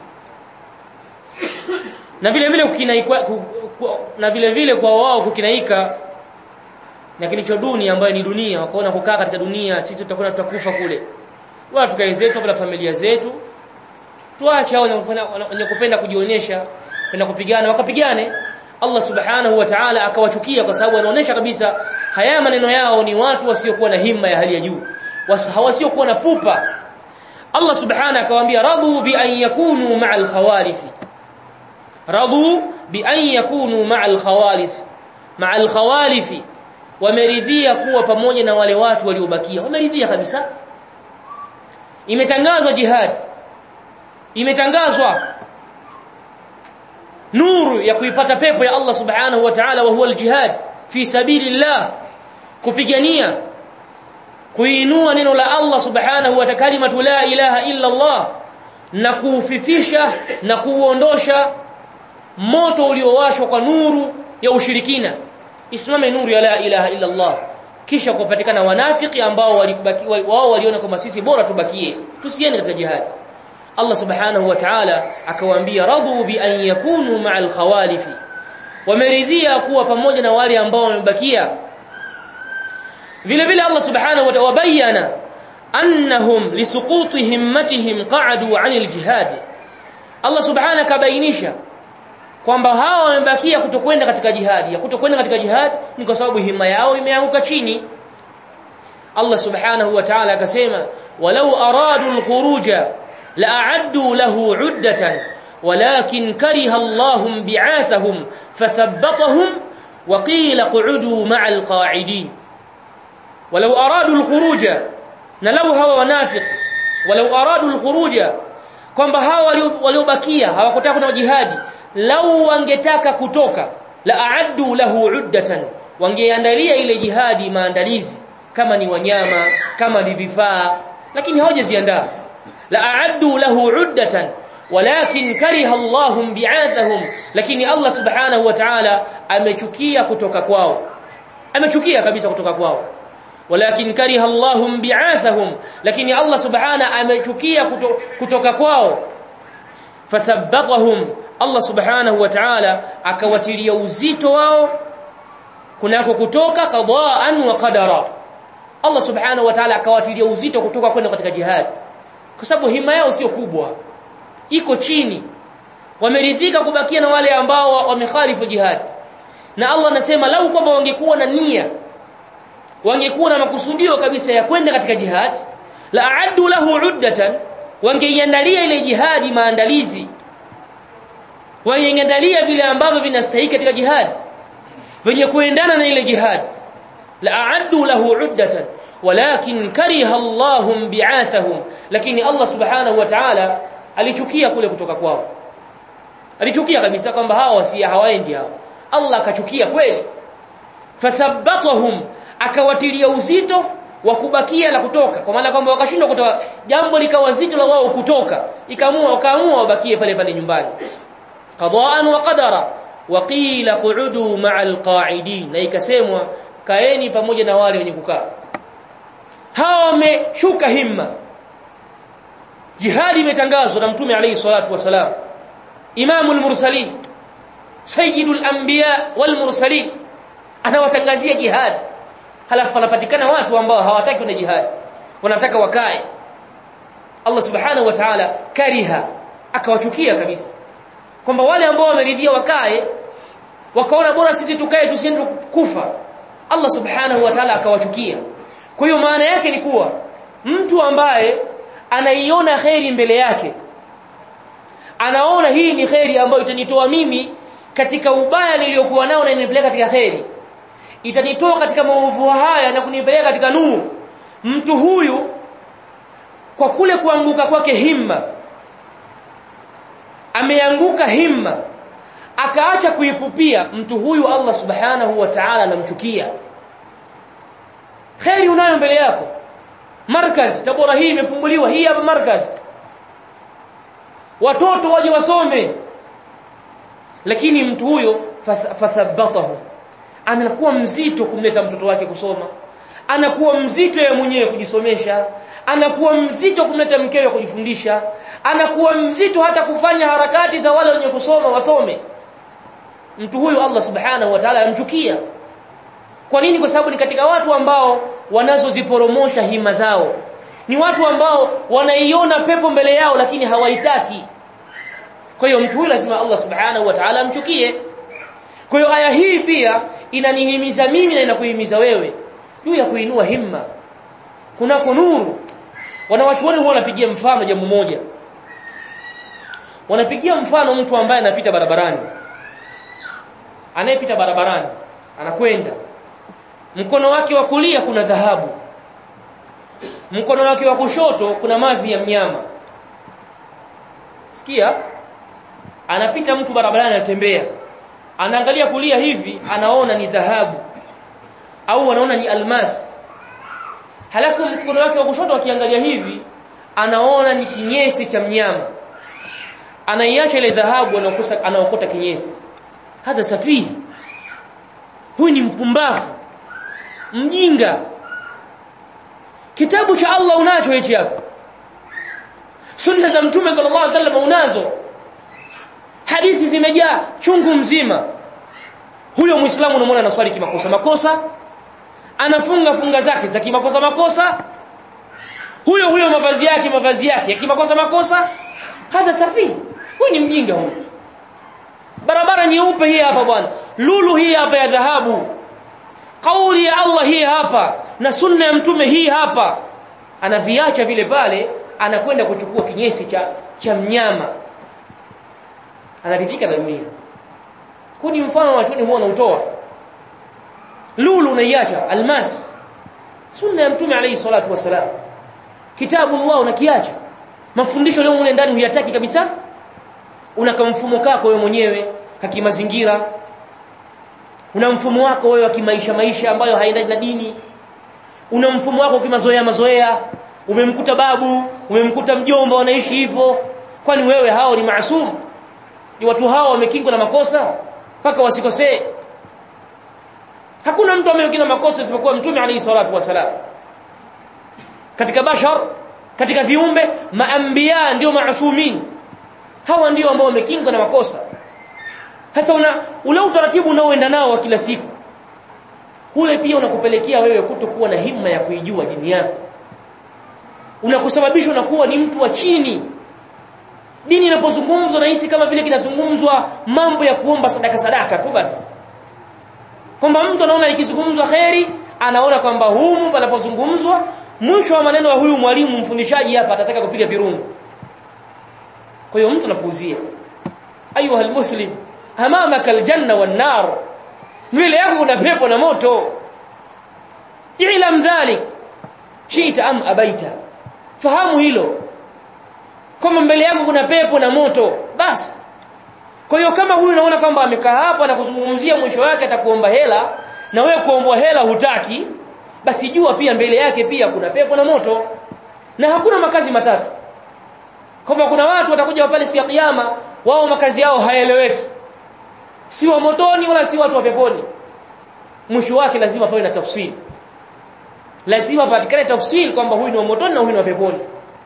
na vile vile kukinaika na vile vile kwa wao kukinaika na kilicho duni ambayo ni dunia wakaona kukaa katika dunia sisi tutakwenda tutakufa kule wala tukae zetu na familia zetu tuache hao wenye kupenda kujionyesha kwenda kupigana wakapigane Allah subhanahu wa ta'ala akawachukia kwa sababu anaonesha kabisa haya maneno yao ni watu wasiokuwa na himma ya hali ya juu wasiokuwa na pupa Allah subhanahu akawaambia radu bi an yakunu ma'al khawalifi radu bi an yakunu ma'al khawalis ma'al khawalifi wameridhia kuwa pamoja na wale watu waliobakia wameridhia kabisa imetangazwa jihad imetangazwa nuru ya kuipata pepo ya Allah subhanahu wa ta'ala wa huwa aljihad fi sabilillah kupigania kuinua neno la Allah subhanahu wa ta'ala kalimatu la ilaha illa Allah na kuufifisha na kuuondosha moto uliowashwa kwa nuru ya ushirikina isimame nuru ya la ilaha illa Allah kisha kupatikana wanafiki ambao walibaki wao waliona kama sisi bora tubakie tusiende katika jihad Allah subhanahu wa ta'ala akawaambia radu bi an yakunu ma'al khawalifi wameridhia kuwa pamoja na wale ambao wamebakia vile vile Allah subhanahu wa ta'ala bayana annahum lisuquti himmatihim qa'adu 'anil jihad Allah subhanahu kabainisha kwamba hawa wamebakia kutokwenda katika jihadi ya kutokwenda katika jihad ni kwa sababu himma yao imeanguka chini Allah subhanahu wa ta'ala akasema walau aradu al-khuruja la'addu lahu 'uddatan walakin kariha Allahum bi'athahum fathabbatahum wa qila qu'udu ma'al qa'idin walau aradu al-khuruja na law hawa wanafiq walau aradu al-khuruja kwamba hawa waliobakia hawakutaka kuna jihadi lau wangetaka kutoka la aaddu lahu uddatan wangeandalia ile jihadi maandalizi kama ni wanyama kama ni vifaa lakini hawajaziandaa la aaddu lahu uddatan walakin kariha Allahum bi'athahum lakini Allah subhanahu wa ta'ala amechukia kutoka kwao amechukia kabisa kutoka kwao walakin kariha Allahum bi'athahum lakini Allah subhanahu amechukia kutoka kwao fathabbatahum Allah subhanahu wa ta'ala akawatilia uzito wao kunako kutoka qadaan wa qadara Allah subhanahu wa ta'ala akawatilia uzito kutoka kwenda katika jihad kwa sababu hima yao sio kubwa iko chini wameridhika kubakia na wale ambao wamekhalifu jihad na Allah anasema lau kwamba wangekuwa na nia wangekuwa na makusudio kabisa ya kwenda katika jihad la aaddu lahu uddatan wangeiandalia ile jihadi maandalizi wangeiandalia vile ambavyo vinastahili katika jihad venye kuendana na ile jihad la aaddu lahu uddatan walakin kariha Allahum bi'athahum lakini Allah subhanahu wa ta'ala alichukia kule kutoka kwao alichukia kabisa kwamba hawa wasia hawaendi hao Allah akachukia kweli fathabbatahum akawatilia uzito wa kubakia la kutoka kwa maana kwamba wakashindwa kutoka jambo likawa zito la wao kutoka ikaamua wakaamua wabakie pale pale nyumbani qadaan wa qadara wa qila qu'udu ma'al qa'idin na ikasemwa kaeni pamoja na wale wenye kukaa hawa wameshuka himma jihadi imetangazwa na mtume alayhi salatu wasalam imamul mursalin sayyidul anbiya wal mursalin anawatangazia jihad halafu wanapatikana watu ambao hawataki kwenda jihad wanataka wakae Allah subhanahu wa ta'ala kariha akawachukia kabisa kwamba wale ambao wameridhia wakae wakaona bora sisi tukae tusiende kufa Allah subhanahu wa ta'ala akawachukia kwa hiyo maana yake ni kuwa mtu ambaye anaiona kheri mbele yake anaona hii ni kheri ambayo itanitoa mimi katika ubaya niliyokuwa nao na inanipeleka katika kheri itanitoa katika maovu haya na kunipeleka katika nuru mtu huyu kwa kule kuanguka kwake himma ameanguka himma akaacha kuipupia mtu huyu Allah subhanahu wa ta'ala anamchukia khairi unayo mbele yako markaz tabora hii imefunguliwa hii hapa markaz watoto waje wasome lakini mtu huyo fathabatahu anakuwa mzito kumleta mtoto wake kusoma anakuwa mzito yeye mwenyewe kujisomesha anakuwa mzito kumleta mkewe kujifundisha anakuwa mzito hata kufanya harakati za wale wenye kusoma wasome mtu huyu Allah subhanahu wa ta'ala amchukia kwa nini kwa sababu ni katika watu ambao wanazoziporomosha hima zao ni watu ambao wanaiona pepo mbele yao lakini hawaitaki kwa hiyo mtu huyu lazima Allah subhanahu wa ta'ala amchukie kwa hiyo aya hii pia inanihimiza mimi na inakuhimiza wewe juu ya kuinua himma kunako nuru wanawachuoni huwa wanapigia mfano jambo moja wanapigia mfano mtu ambaye anapita barabarani anayepita barabarani anakwenda mkono wake wa kulia kuna dhahabu mkono wake wa kushoto kuna mavi ya mnyama sikia anapita mtu barabarani anatembea anaangalia kulia hivi anaona ni dhahabu au anaona ni almas halafu mkono wake wa kushoto akiangalia hivi anaona ni kinyesi cha mnyama anaiacha ile dhahabu anaokosa anaokota kinyesi hadha safihi huyu ni mpumbavu mjinga kitabu cha Allah unacho hichi hapa sunna za mtume sallallahu alaihi wasallam unazo hadithi zimejaa chungu mzima huyo muislamu unamwona anaswali kimakosa makosa anafunga funga zake za kimakosa makosa huyo huyo mavazi yake mavazi yake ya kimakosa makosa hadha safi huyu ni mjinga huyu barabara nyeupe hii hapa bwana lulu hii hapa ya dhahabu kauli ya Allah hii hapa na sunna ya mtume hii hapa anaviacha vile pale anakwenda kuchukua kinyesi cha cha mnyama anaridhika na dunia kuni mfano wachoni huwa unautoa lulu unaiacha almas sunna ya mtume alayhi salatu wasalam kitabu Allah unakiacha mafundisho leo mule ndani huyataki kabisa una mfumo kako wewe mwenyewe kakimazingira una mfumo wako wewe wa kimaisha maisha ambayo haendani na dini una mfumo wako kimazoea mazoea umemkuta babu umemkuta mjomba wanaishi hivyo kwani wewe hao ni maasum ni watu hao wamekingwa na makosa mpaka wasikosee hakuna mtu amekingwa na makosa isipokuwa mtume alayhi salatu wasalam katika bashar katika viumbe maambia ndio maasumin hawa ndio ambao wamekingwa na makosa sasa una ule utaratibu unaoenda nao wa kila siku ule pia unakupelekea wewe kutokuwa na himma ya kuijua dini yako unakusababisha unakuwa ni mtu wa chini dini inapozungumzwa nahisi kama vile kinazungumzwa mambo ya kuomba sadaka sadaka tu basi kwamba mtu anaona ikizungumzwa kheri anaona kwamba humu panapozungumzwa mwisho wa maneno ya huyu mwalimu mfundishaji hapa atataka kupiga virungu kwa hiyo mtu anapuuzia ayuha almuslim amamaka aljanna wan nar mbele yako kuna pepo na moto ilam dhalik shita am abaita fahamu hilo kama mbele yako kuna pepo na moto basi kwa hiyo kama huyu unaona kwamba amekaa hapa na kuzungumzia mwisho wake atakuomba hela na wewe kuombwa hela hutaki basi jua pia mbele yake pia kuna pepo na moto na hakuna makazi matatu kwamba kuna watu watakuja pale siku ya kiyama wao makazi yao hayaeleweki si wa motoni wala si watu wa peponi mwisho wake lazima pawe na tafsiri lazima patikane tafsiri kwamba huyu ni wa motoni na huyu ni wa peponi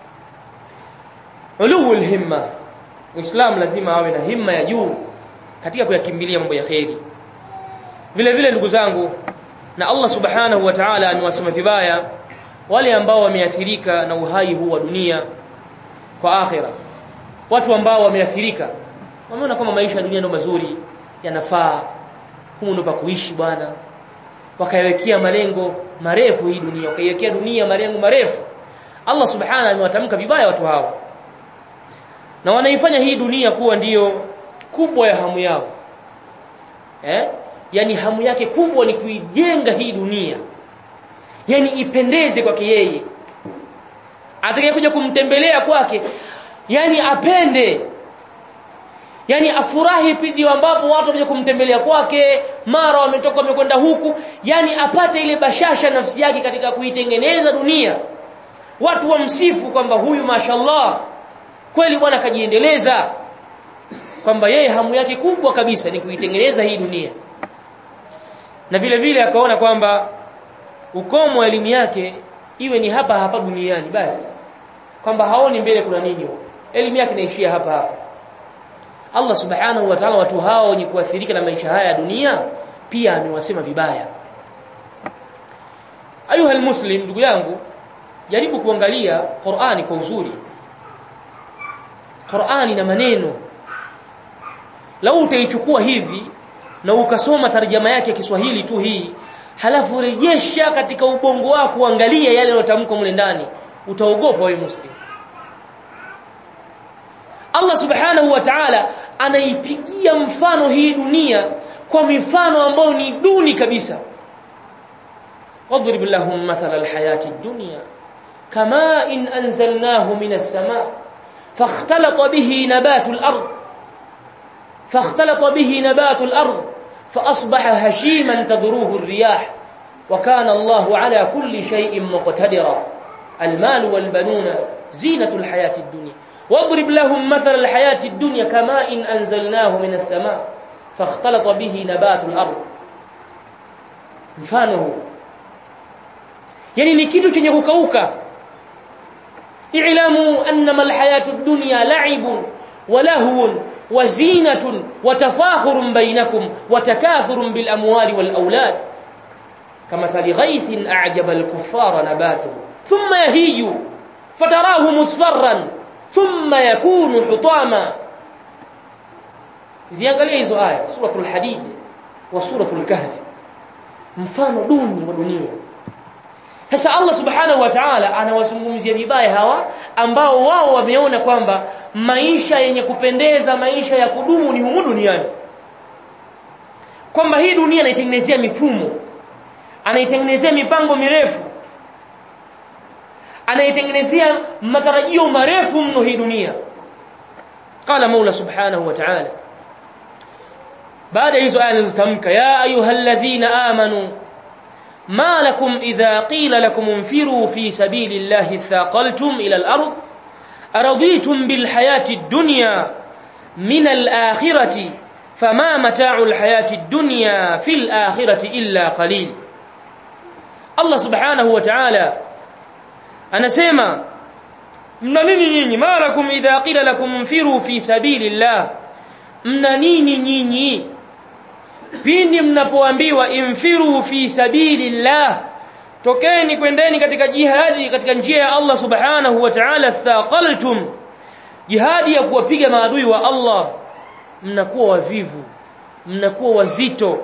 ulul himma muislam lazima awe na himma ya juu katika kuyakimbilia mambo ya kheri vile vile ndugu zangu na Allah subhanahu wa ta'ala amewasema vibaya wale ambao wameathirika na uhai huu wa dunia kwa akhira watu ambao wameathirika wameona kama maisha ya dunia ndio mazuri yanafaa humu ndio pa kuishi bwana wakaiwekea malengo marefu hii dunia wakaiwekea dunia malengo marefu Allah subhanahu amewatamka vibaya watu hao na wanaifanya hii dunia kuwa ndiyo kubwa ya hamu yao eh yani hamu yake kubwa ni kuijenga hii dunia yani ipendeze kwake yeye atakayekuja kumtembelea kwake yani apende yani afurahi pindi ambapo watu wamekuja kumtembelea kwake mara wametoka wamekwenda huku yani apate ile bashasha nafsi yake katika kuitengeneza dunia watu wamsifu kwamba huyu mashallah kweli bwana kajiendeleza kwamba yeye hamu yake kubwa kabisa ni kuitengeneza hii dunia na vile vile akaona kwamba ukomo wa elimu yake iwe ni hapa hapa duniani basi kwamba haoni mbele kuna nini elimu yake inaishia hapa hapa Allah subhanahu wa ta'ala watu hao wenye kuathirika na maisha haya ya dunia pia amewasema vibaya ayuha almuslim ndugu yangu jaribu kuangalia Qur'ani kwa uzuri Qur'ani na maneno lau utaichukua hivi na ukasoma tarjama yake ya Kiswahili tu hii halafu rejesha katika ubongo wako angalia yale yanotamkwa mle ndani utaogopa wewe muslim Allah subhanahu wa ta'ala anaipigia mfano hii dunia kwa mifano ambayo ni duni kabisa wadrib lahum mathala alhayati ad-dunya kama in anzalnahu minas samaa fakhtalata bihi nabatu al-ard fakhtalata bihi nabatu al-ard فاصبح هشيما تذروه الرياح وكان الله على كل شيء مقتدرا المال والبنون زينة الحياة الدنيا واضرب لهم مثل الحياة الدنيا كماء إن أنزلناه من السماء فاختلط به نبات الأرض mfano yani ni kitu chenye kukauka i'lamu annama alhayatu ad-dunya la'ibun wa lahwun wa zinatun wa tafakhurun bainakum wa takathurun bil amwali wal awlad kama thali ghaythin a'jaba al-kuffara nabatuhu thumma yahiju fatarahu musfarran thumma yakunu hutama ziangalie hizo aya suratul hadid wa suratul kahf mfano duni wa dunia sasa Allah subhanahu wa ta'ala anawazungumzia vibaya hawa ambao wao wameona kwamba maisha yenye kupendeza maisha ya kudumu ni humu duniani kwamba hii dunia anaitengenezea mifumo anaitengenezea mipango mirefu anaitengenezea matarajio marefu mno hii dunia qala maula subhanahu wa ta'ala baada hizo aya nilizotamka ya ayyuhalladhina amanu ما لكم إذا قيل لكم انفروا في سبيل الله ثاقلتم إلى الأرض أرضيتم بالحياة الدنيا من الآخرة فما متاع الحياة الدنيا في الآخرة إلا قليل الله سبحانه وتعالى أنا سيما mna nini nyinyi malakum idha qila lakum mfiru fi sabilillah mna nini nyinyi pindi mnapoambiwa imfiru fi sabilillah tokeni kwendeni katika jihadi katika njia ya Allah subhanahu wa ta'ala thaqaltum jihadi ya kuwapiga maadui wa Allah mnakuwa wavivu mnakuwa wazito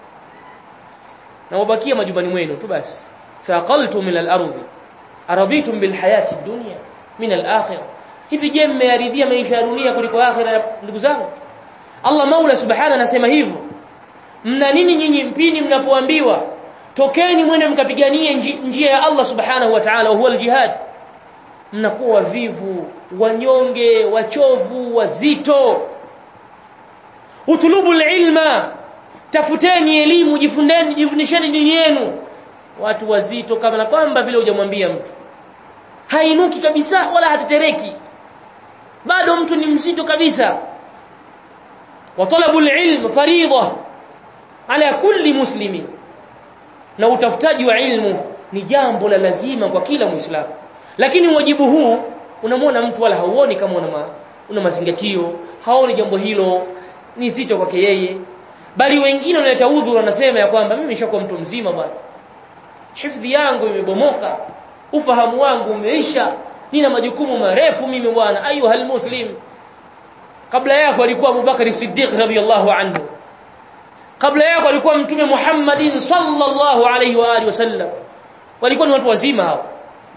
na wabakia majumbani mwenu tu basi thaqaltum ila al-ardhi araditum bil hayati dunya min al-akhirah hivi je mmearidhia maisha ya dunia kuliko akhira ndugu zangu Allah Maula subhanahu anasema hivyo mna nini nyinyi mpini mnapoambiwa tokeni mwende mkapiganie njia ya Allah subhanahu wa ta'ala huwa aljihad mnakuwa wavivu wanyonge wachovu wazito utulubu ilma tafuteni elimu jifundeni jifundisheni dini yenu watu wazito kama na kwamba vile hujamwambia mtu hainuki kabisa wala hatetereki bado mtu ni mzito kabisa wa talabu ilm fariidha ala kulli muslimi na utafutaji wa ilmu ni jambo la lazima kwa kila muislamu lakini wajibu huu unamwona mtu wala hauoni kama una, ma, una mazingatio haoni jambo hilo ni zito kwake yeye bali wengine wanaleta udhuru wanasema ya kwamba mimi nishakuwa mtu mzima bwana hifadhi yangu imebomoka ufahamu wangu umeisha nina majukumu marefu mimi bwana ayuhal muslim kabla yako alikuwa Abubakar Siddiq radhiyallahu anhu kabla yako alikuwa mtume Muhammadin sallallahu alayhi wa alihi wasallam walikuwa ni watu wazima hao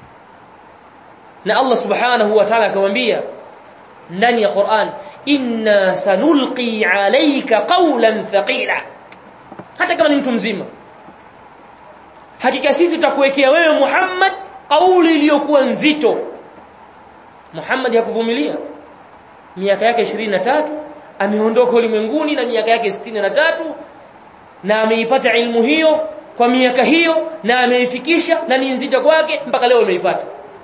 na Allah subhanahu wa ta'ala akamwambia ndani ya Qur'an inna sanulqi alayka qawlan thaqila hata kama ni mtu mzima hakika sisi tutakuwekea wewe Muhammad kauli iliyokuwa nzito Muhammad hakuvumilia miaka yake 23 ameondoka ulimwenguni na miaka yake 63 na ameipata ilmu hiyo kwa miaka hiyo na ameifikisha na ni nzito kwake mpaka leo ameipata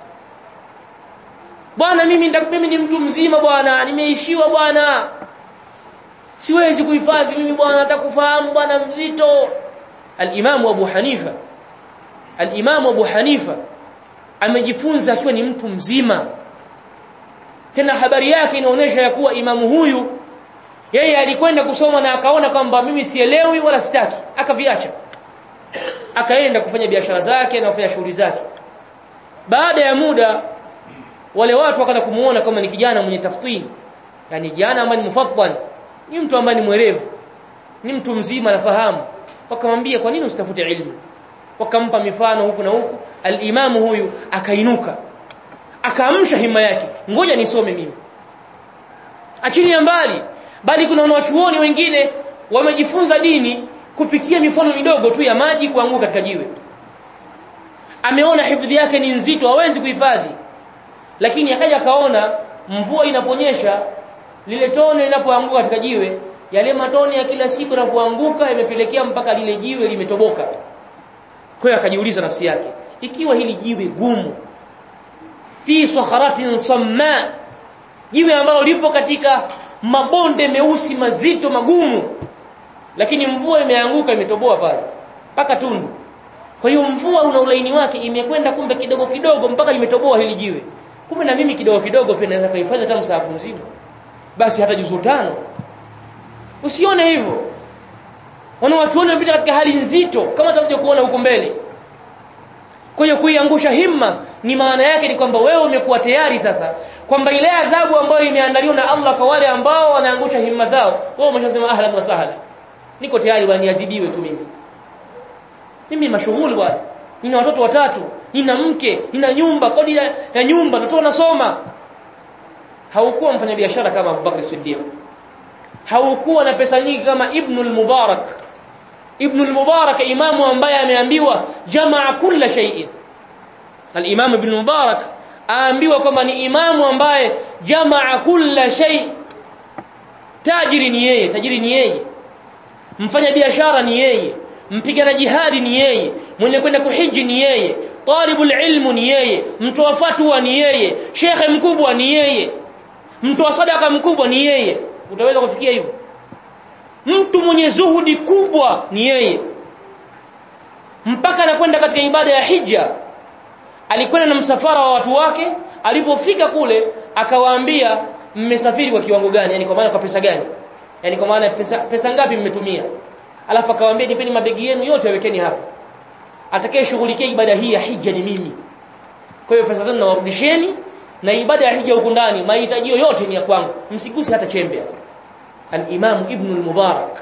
bwana mimi mimi ni mtu mzima bwana nimeishiwa bwana siwezi kuhifadhi mimi bwana atakufahamu bwana mzito al-Imam Abu Hanifa al-Imam Abu Hanifa amejifunza akiwa ni mtu mzima tena habari yake inaonyesha ya kuwa imamu huyu yeye alikwenda kusoma na akaona kwamba mimi sielewi wala sitaki akaviacha akaenda kufanya biashara zake na kufanya shughuli zake baada ya muda wale watu wakaanza kumuona kama ni kijana mwenye tafsiri yani kijana ambaye ni mufattan ni mtu ambaye ni mwerevu ni mtu mzima anafahamu wakamwambia kwa nini usitafute ilmu wakampa mifano huku na huku al-imamu huyu akainuka akaamsha hima yake ngoja nisome mimi achilia mbali bali kuna wanachuoni wengine wamejifunza dini kupitia mifano midogo tu ya maji kuanguka katika jiwe ameona hifadhi yake ni nzito hawezi kuhifadhi lakini akaja kaona mvua inaponyesha lile tone linapoanguka katika jiwe yale matone ya kila siku yanapoanguka yamepelekea mpaka lile jiwe limetoboka kwa hiyo akajiuliza nafsi yake ikiwa hili jiwe gumu fi sakharatin samma jiwe ambalo lipo katika mabonde meusi mazito magumu lakini mvua imeanguka imetoboa pale mpaka tundu kwa hiyo mvua una ulaini wake imekwenda kumbe kidogo kidogo mpaka imetoboa hili jiwe kumbe na mimi kidogo kidogo pia naweza kuhifadhi hata msahafu mzima basi hata juzuu tano usione hivyo wana watu wanapita katika hali nzito kama tutakuja kuona huko mbele kwa hiyo kuiangusha himma ni maana yake ni kwamba wewe umekuwa tayari sasa kwamba ile adhabu ambayo imeandaliwa na Allah kwa wale ambao wanaangusha himma zao wewe umeshasema ahlan wa sahlan niko tayari bwana niadhibiwe tu mimi mimi mashughuli bwana nina watoto watatu nina mke nina nyumba kodi ya, ya nyumba natoa nasoma haukuwa mfanyabiashara kama Abubakar Siddiq haukuwa na pesa nyingi kama Ibn al-Mubarak Ibn al-Mubarak imamu ambaye ameambiwa jamaa kila shay'in al-Imam Ibn Mubarak aambiwa kwamba ni imamu ambaye jamaa kila shay tajiri ni yeye tajiri ni yeye mfanya biashara ni yeye mpigana jihadi ni yeye mwenye kwenda kuhiji ni yeye talibul ilmu ni yeye mtoa fatwa ni yeye shekhe mkubwa ni yeye mtoa sadaka mkubwa ni yeye utaweza kufikia hivyo mtu mwenye zuhudi kubwa ni yeye mpaka anakwenda katika ibada ya hija alikwenda na msafara wa watu wake alipofika kule akawaambia mmesafiri kwa kiwango gani yani kwa maana kwa pesa gani yani kwa maana pesa, pesa ngapi mmetumia alafu akawaambia nipeni mabegi yenu yote yawekeni hapa atakayeshughulikia ibada hii ya hija ni mimi kwa hiyo pesa zenu nawarudisheni na ibada ya hija huku ndani mahitaji yote ni ya kwangu msiguse hata chembe al-Imam Ibn al-Mubarak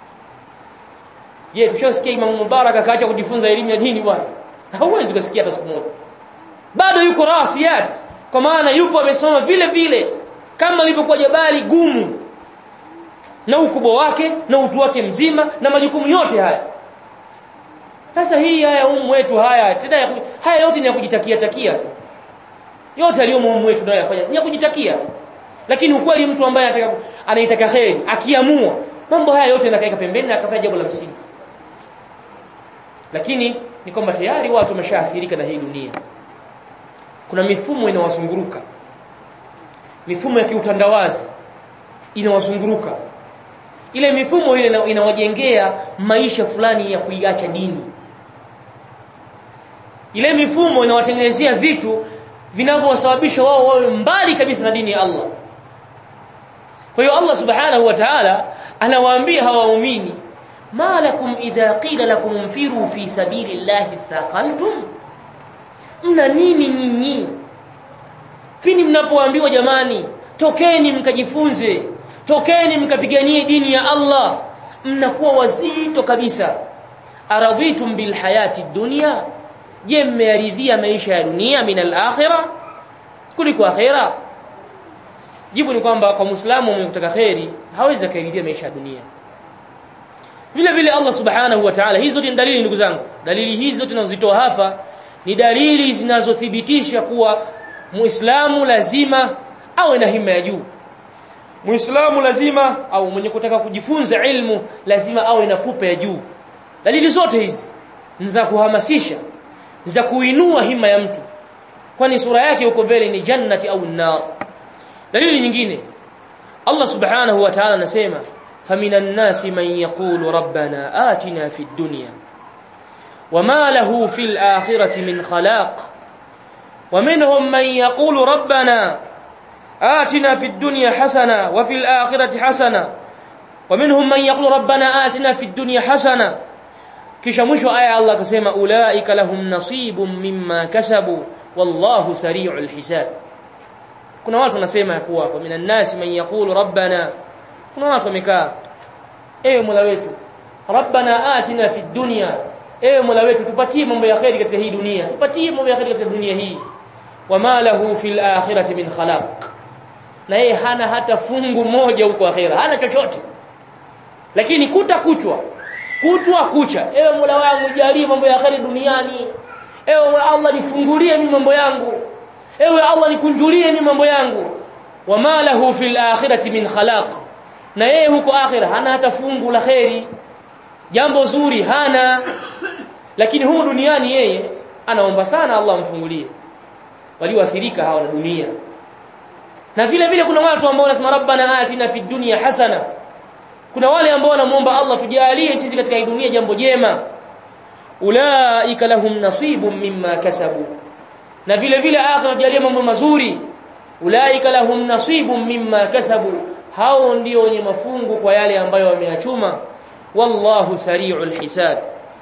je tushasikia Imam Mubarak akaacha kujifunza elimu ya dini bwana hauwezi kusikia hata siku moja bado yuko rasiyat kwa maana yupo amesoma vile vile kama lilivyokuwa jabali gumu na ukubwa wake na utu wake mzima na majukumu yote haya sasa hii haya umu wetu haya tena ya, haya yote ni ya kujitakia takia tu yote aliyomo umu wetu nayo yafanya ni ya kujitakia lakini ukweli mtu ambaye anataka anaitaka kheri akiamua mambo haya yote yanakaeka pembeni na akafanya jambo la msingi lakini ni kwamba tayari watu wameshaathirika na hii dunia kuna mifumo inawazunguruka mifumo ya kiutandawazi inawazunguruka ile mifumo ile inawajengea maisha fulani ya kuiacha dini ile mifumo inawatengenezea vitu vinavyowasababisha wao wawe mbali kabisa na dini ya Allah kwa hiyo Allah subhanahu wa ta'ala anawaambia hawa waumini ma lakum idha qila lakum infiru fi sabilillahi thaqaltum mna nini nyinyi pindi mnapoambiwa jamani tokeni mkajifunze tokeni mkapiganie dini ya Allah mnakuwa wazito kabisa aradhitum bil hayati dunya je mmearidhia maisha ya dunia min al akhirah kuliko akhirah jibu ni kwamba kwa muislamu mwenye kutaka khairi hawezi kuaridhia maisha ya dunia vile vile Allah subhanahu wa ta'ala hizo ni dalili ndugu zangu dalili hizo tunazitoa hapa ni dalili zinazothibitisha kuwa muislamu lazima awe na hima ya juu muislamu lazima au mwenye kutaka kujifunza ilmu lazima awe na pupa ya juu dalili zote hizi ni za kuhamasisha za kuinua hima ya mtu kwani sura yake huko mbele ni jannati au nar dalili nyingine Allah subhanahu wa ta'ala anasema faminan nasi man yaqulu rabbana atina fid dunya wama lahu fil akhirati min khalaq ومنهم من يقول ربنا آتنا في الدنيا حسنة وفي الآخرة حسنة ومنهم من يقول ربنا آتنا في الدنيا حسنة kisha mwisho aya Allah akasema ulaika lahum nasibun mimma kasabu wallahu sari'ul hisab kuna watu wanasema ya kuwa kwa minan nasi man yaqulu rabbana kuna watu wamekaa ewe mola wetu rabbana atina fid dunya ewe mola wetu tupatie mambo ya khairi katika hii dunia tupatie mambo ya khairi katika dunia hii wama lahu fil akhirati min khalaq na yeye hana hata fungu moja huko akhira hana chochote lakini kuta kuchwa kutwa kucha ewe Mola wangu jalie mambo ya kheri duniani ewe Mola Allah nifungulie mimi mambo yangu ewe Allah nikunjulie mimi mambo yangu wama lahu fil akhirati min khalaq na yeye huko akhira hana hata fungu la kheri jambo zuri hana lakini humu duniani yeye anaomba sana Allah amfungulie walioathirika hawa na dunia na vile vile kuna watu ambao wanasema rabbana atina fid dunya hasana kuna wale ambao wanamuomba Allah tujalie sisi katika hii dunia jambo jema ulaika lahum nasibun mimma kasabu na vile vile akhira tujalie mambo mazuri ulaika lahum nasibun mimma kasabu hao ndio wenye mafungu kwa yale ambayo wameyachuma wallahu sari'ul hisab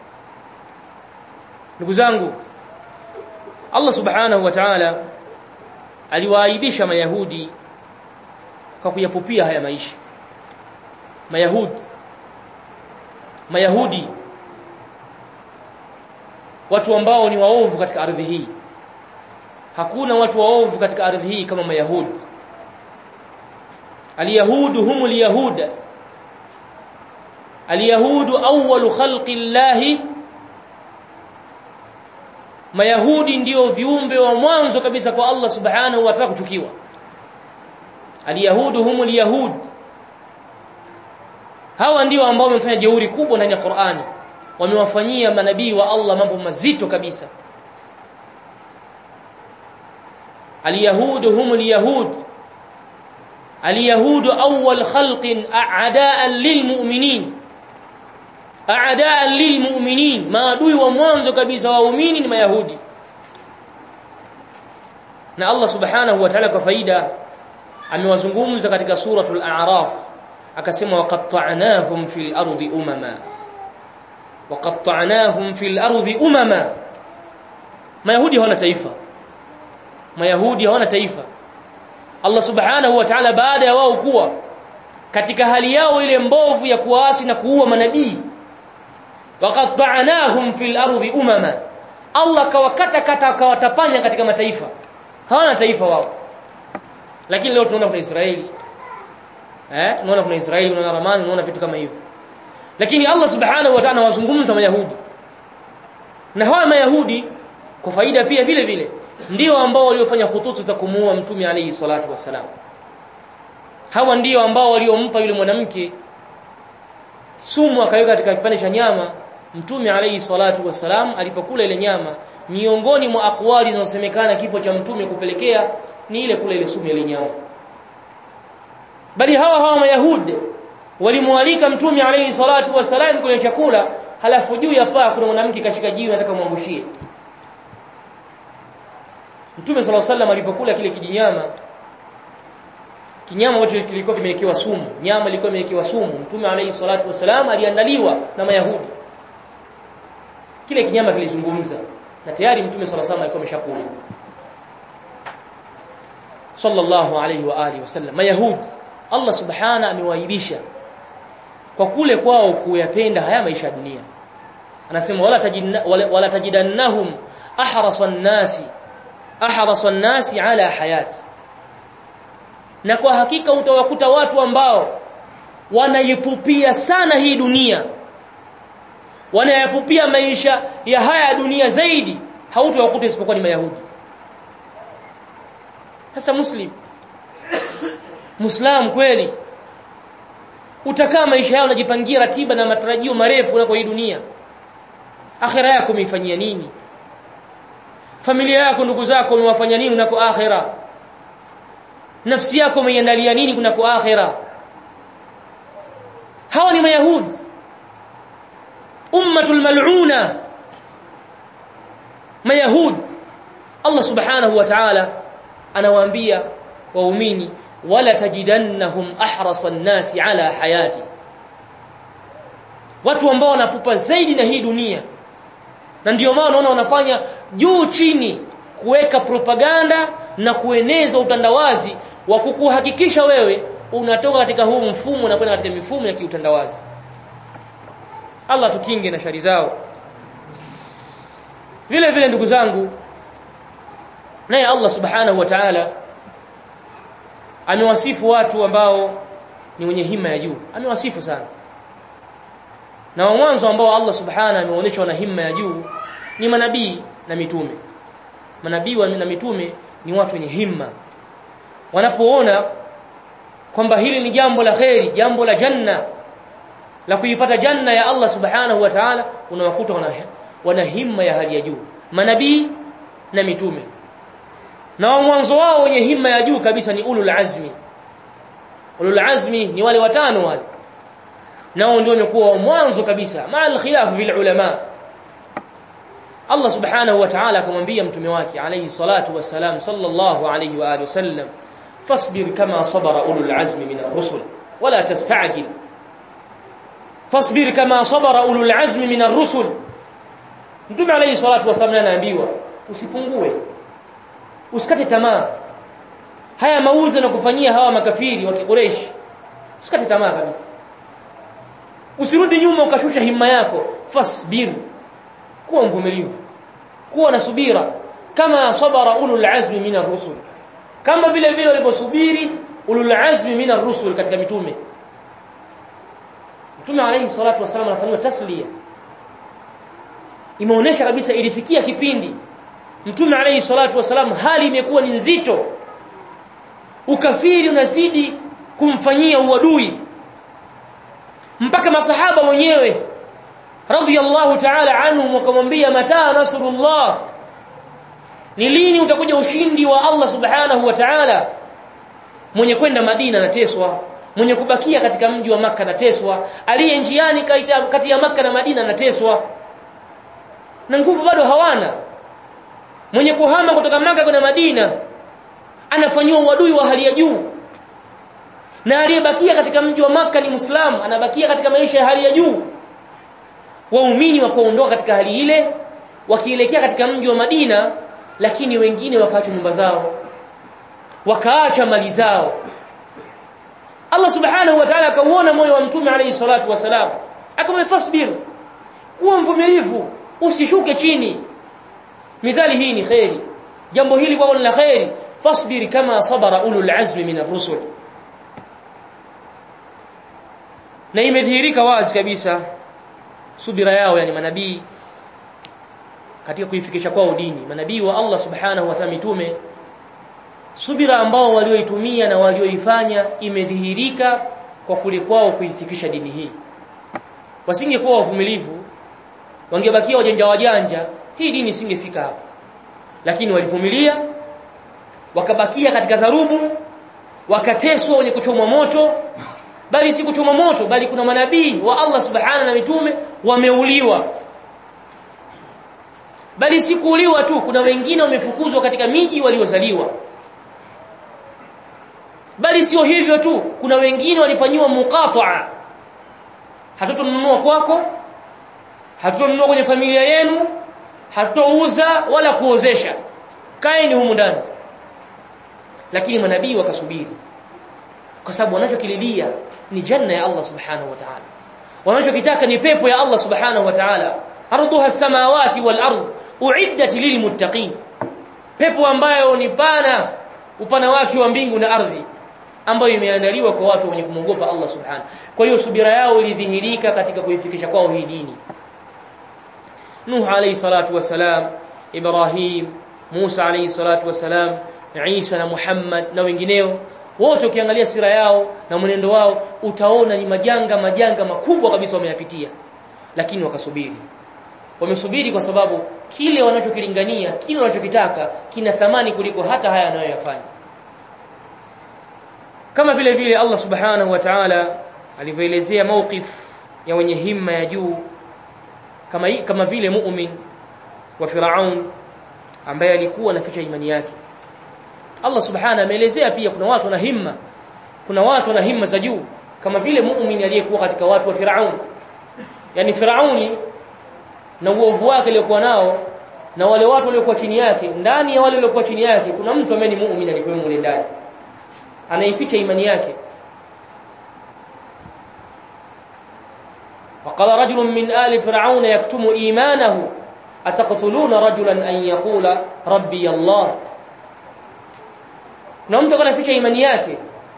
ndugu zangu Allah subhanahu wa ta'ala aliwaaibisha mayahudi kwa kuyapupia haya maisha mayahudi mayahudi watu ambao ni waovu katika ardhi hii hakuna watu waovu katika ardhi hii kama mayahudi alyahudu humul yahuda alyahudu awwalu khalqi llahi mayahudi ndio viumbe wa mwanzo kabisa kwa Allah subhanahu wa ta'ala kuchukiwa alyahudu humul yahud hawa ndio ambao wamefanya jeuri kubwa ndani ya Qur'ani wamewafanyia manabii wa Allah mambo mazito kabisa alyahudu humul yahud alyahudu awwal khalqin a'da'an lilmu'minin a'da'an lilmu'minin maadui wa mwanzo kabisa waumini ni mayahudi na Allah subhanahu wa ta'ala kwa faida amewazungumza katika suratul a'raf akasema waqatta'nahum fil ardi umama waqatta'nahum fil ardi umama mayahudi hawana taifa mayahudi hawana taifa Allah subhanahu wa ta'ala baada ya wao kuwa katika hali yao ile mbovu ya kuasi na kuua manabii waqatta'nahum fil ardi umama Allah kawakata kata kawatapanya katika mataifa hawana taifa wao lakini leo tunaona kuna Israeli eh tunaona kuna Israeli tunaona Ramani tunaona vitu kama hivyo lakini Allah subhanahu wa ta'ala wazungumza mayahudi na hawa mayahudi kwa faida pia vile vile ndio ambao waliofanya hututu za kumuua mtume alayhi salatu wasalam hawa ndio ambao waliompa yule mwanamke sumu akaweka katika kipande cha nyama mtume alayhi salatu wasalam alipokula ile nyama miongoni mwa akwali zinazosemekana kifo cha mtume kupelekea ni ile kula ile sumu ile nyama bali hawa hawa mayahudi walimwalika mtume alayhi salatu wasalam kwenye chakula halafu juu ya paa kuna mwanamke kashika jiwe anataka muangushie Mtume صلى الله عليه alipokula kile kijinyama kinyama ambacho kilikuwa kimewekewa sumu nyama ilikuwa imewekewa sumu Mtume alayhi salatu wasalam aliandaliwa na Mayahudi kile kinyama kilizungumza na tayari Mtume صلى الله عليه alikuwa ameshakula sallallahu alayhi wa alihi wasallam Mayahudi Allah subhana amewaibisha kwa kule kwao kuyapenda haya maisha ya dunia anasema wala tajidna wala, wala tajidannahum ahrasan nasi ahrasa nasi ala hayati na kwa hakika utawakuta watu ambao wanaipupia sana hii dunia wanayapupia maisha ya haya dunia zaidi hautawakuta isipokuwa ni mayahudi sasa muslim muislam kweli utakaa maisha yao unajipangia ratiba na matarajio marefu na kwa hii dunia akhira yako umeifanyia nini familia yako ndugu zako umewafanya nini unako akhira nafsi yako umeiandalia nini kunako akhira hawa ni mayahudi ummatul mal'una mayahud Allah subhanahu wa ta'ala anawaambia waumini wala tajidannahum ahrasa an-nasi ala hayati watu ambao wanapupa zaidi na hii dunia na ndio maana unaona wanafanya juu chini kuweka propaganda na kueneza utandawazi wa kukuhakikisha wewe unatoka katika huu mfumo na kwenda katika mifumo ya kiutandawazi Allah tukinge na shari zao vile vile ndugu zangu naye Allah subhanahu wa ta'ala amewasifu watu ambao ni wenye hima ya juu amewasifu sana na wa mwanzo ambao Allah subhanahu ameonyesha wana hima ya juu ni manabii na mitume manabii na mitume ni watu wenye himma wanapoona kwamba hili ni jambo la kheri jambo la janna la kuipata janna ya Allah subhanahu wa ta'ala unawakuta wana, wana himma ya hali ya juu manabii na mitume na wa mwanzo wao wenye himma ya juu kabisa ni ulul azmi ulul azmi ni wale watano wale nao ndio wamekuwa wa mwanzo kabisa ma'al khilaf bil ulama Allah subhanahu wa ta'ala akamwambia mtume wake alayhi salatu wassalam sallallahu alayhi wa alihi wasallam fasbir kama sabara ulul azmi min ar-rusul wala tasta'jil fasbir kama sabara ulul azmi min ar-rusul mtume alayhi salatu wassalam anaambiwa usipungue usikate tamaa haya mauzo na kufanyia hawa makafiri wa Quraysh usikate tamaa kabisa usirudi nyuma ukashusha himma yako fasbir kuwa mvumilivu kuwa na subira kama sabara ulul azmi min ar-rusul kama vile vile waliposubiri ulul azmi min ar-rusul katika mitume mtume alayhi salatu wasallam anafanywa tasliya imeonesha kabisa ilifikia kipindi mtume alayhi salatu wasallam hali imekuwa ni nzito ukafiri unazidi kumfanyia uadui mpaka masahaba wenyewe radhiyallahu ta'ala anhum wakamwambia mata nasrullah ni lini utakuja ushindi wa Allah subhanahu wa ta'ala mwenye kwenda Madina anateswa mwenye kubakia katika mji wa maka anateswa aliye njiani kati ya maka na Madina anateswa na nguvu bado hawana mwenye kuhama kutoka maka kwenda Madina anafanywa uadui wa hali ya juu na aliyebakia katika mji wa maka ni Muislamu anabakia katika maisha ya hali ya juu waumini wakaondoka katika hali ile wakielekea katika mji wa Madina lakini wengine wakaacha nyumba zao wakaacha mali zao Allah subhanahu wa ta'ala akauona moyo wa mtume alayhi salatu wasalam akamwambia fasbir kuwa mvumilivu usishuke chini midhali hii ni khairi jambo hili kwa la khairi fasbir kama sabara ulul azmi min ar-rusul na imedhihirika wazi kabisa subira yao yani manabii katika kuifikisha kwao dini manabii wa Allah subhanahu wa ta'ala mitume subira ambao walioitumia na walioifanya imedhihirika kwa kule kwao kuifikisha dini hii wasingekuwa wavumilivu wangebakia wajanja wajanja hii dini isingefika hapa lakini walivumilia wakabakia katika dharubu wakateswa wenye kuchomwa moto bali si kuchomwa moto bali kuna manabii wa Allah subhanahu na mitume wameuliwa bali si kuuliwa tu kuna wengine wamefukuzwa katika miji waliozaliwa bali sio hivyo tu kuna wengine walifanyiwa muqata'a hatutonunua kwako hatutonunua kwenye familia yenu hatutouza wala kuozesha kaeni humu ndani lakini manabii wakasubiri kwa sababu wanachokililia ni janna ya Allah subhanahu wa ta'ala wanachokitaka ni pepo ya Allah subhanahu wa ta'ala arduha samawati wal ard uiddat lilmuttaqin pepo ambayo ni pana upana wake wa mbingu na ardhi ambayo imeandaliwa kwa watu wenye kumwogopa Allah subhanahu kwa hiyo subira yao ilidhihirika katika kuifikisha kwao hii dini Nuh alayhi salatu wasalam Ibrahim Musa alayhi salatu wasalam Isa na Muhammad na wengineo wote ukiangalia sira yao na mwenendo wao utaona ni majanga majanga makubwa kabisa wameyapitia lakini wakasubiri wamesubiri kwa sababu kile wanachokilingania kile wanachokitaka kina thamani kuliko hata haya anayoyafanya kama vile vile Allah subhanahu wa ta'ala alivyoelezea mawqif ya wenye himma ya juu kama kama vile mu'min wa Firaun ambaye alikuwa anaficha imani yake Allah subhanahu ameelezea pia kuna watu na himma kuna watu na himma za juu kama vile muumini aliyekuwa katika watu wa Firaun yani Firauni na uovu wake aliokuwa nao na wale watu waliokuwa chini yake ndani ya wale waliokuwa chini yake kuna mtu ambaye ni muumini alikuwa mule ndani anaificha imani yake وقال رجل من آل فرعون يكتم إيمانه أتقتلون رجلا أن يقول ربي الله na mtu anaficha imani yake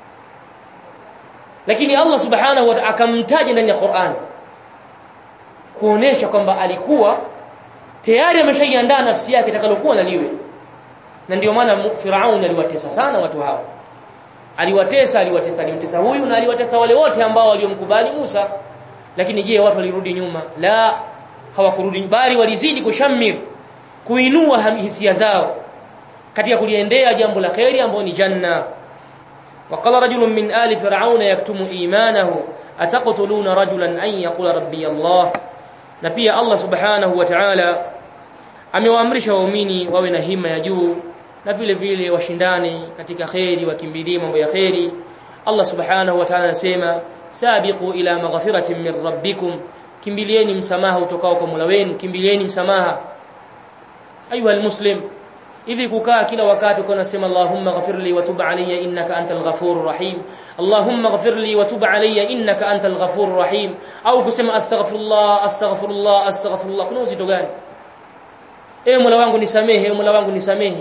lakini Allah subhanahu wa ta'ala akamtaja ndani ya Qur'an kuonesha kwamba alikuwa tayari ameshaiandaa nafsi yake itakalokuwa na liwe na ndio maana Firaun aliwatesa sana watu hao aliwatesa aliwatesa alimtesa huyu na aliwatesa wale wote ambao waliomkubali Musa lakini je watu walirudi nyuma la hawakurudi bali walizidi kushamir kuinua hisia zao katika kuliendea jambo la khairi ambalo ni janna وقال رجل من آل فرعون يكتم إيمانه أتقتلون رجلا أن يقول ربي الله na pia Allah subhanahu wa ta'ala amewaamrisha waumini wawe na hima ya juu na vile vile washindane katika khairi wakimbilie mambo ya khairi Allah subhanahu wa ta'ala anasema sabiqu ila maghfiratin min rabbikum kimbilieni msamaha utokao kwa Mola wenu kimbilieni msamaha ayuha almuslim hivi kukaa kila wakati uko unasema Allahumma ghafirli wa tub alayya innaka antal ghafurur rahim Allahumma ghafirli wa tub alayya innaka antal ghafurur rahim au kusema astaghfirullah astaghfirullah astaghfirullah kuna uzito gani eh Mola wangu nisamehe Mola wangu nisamehe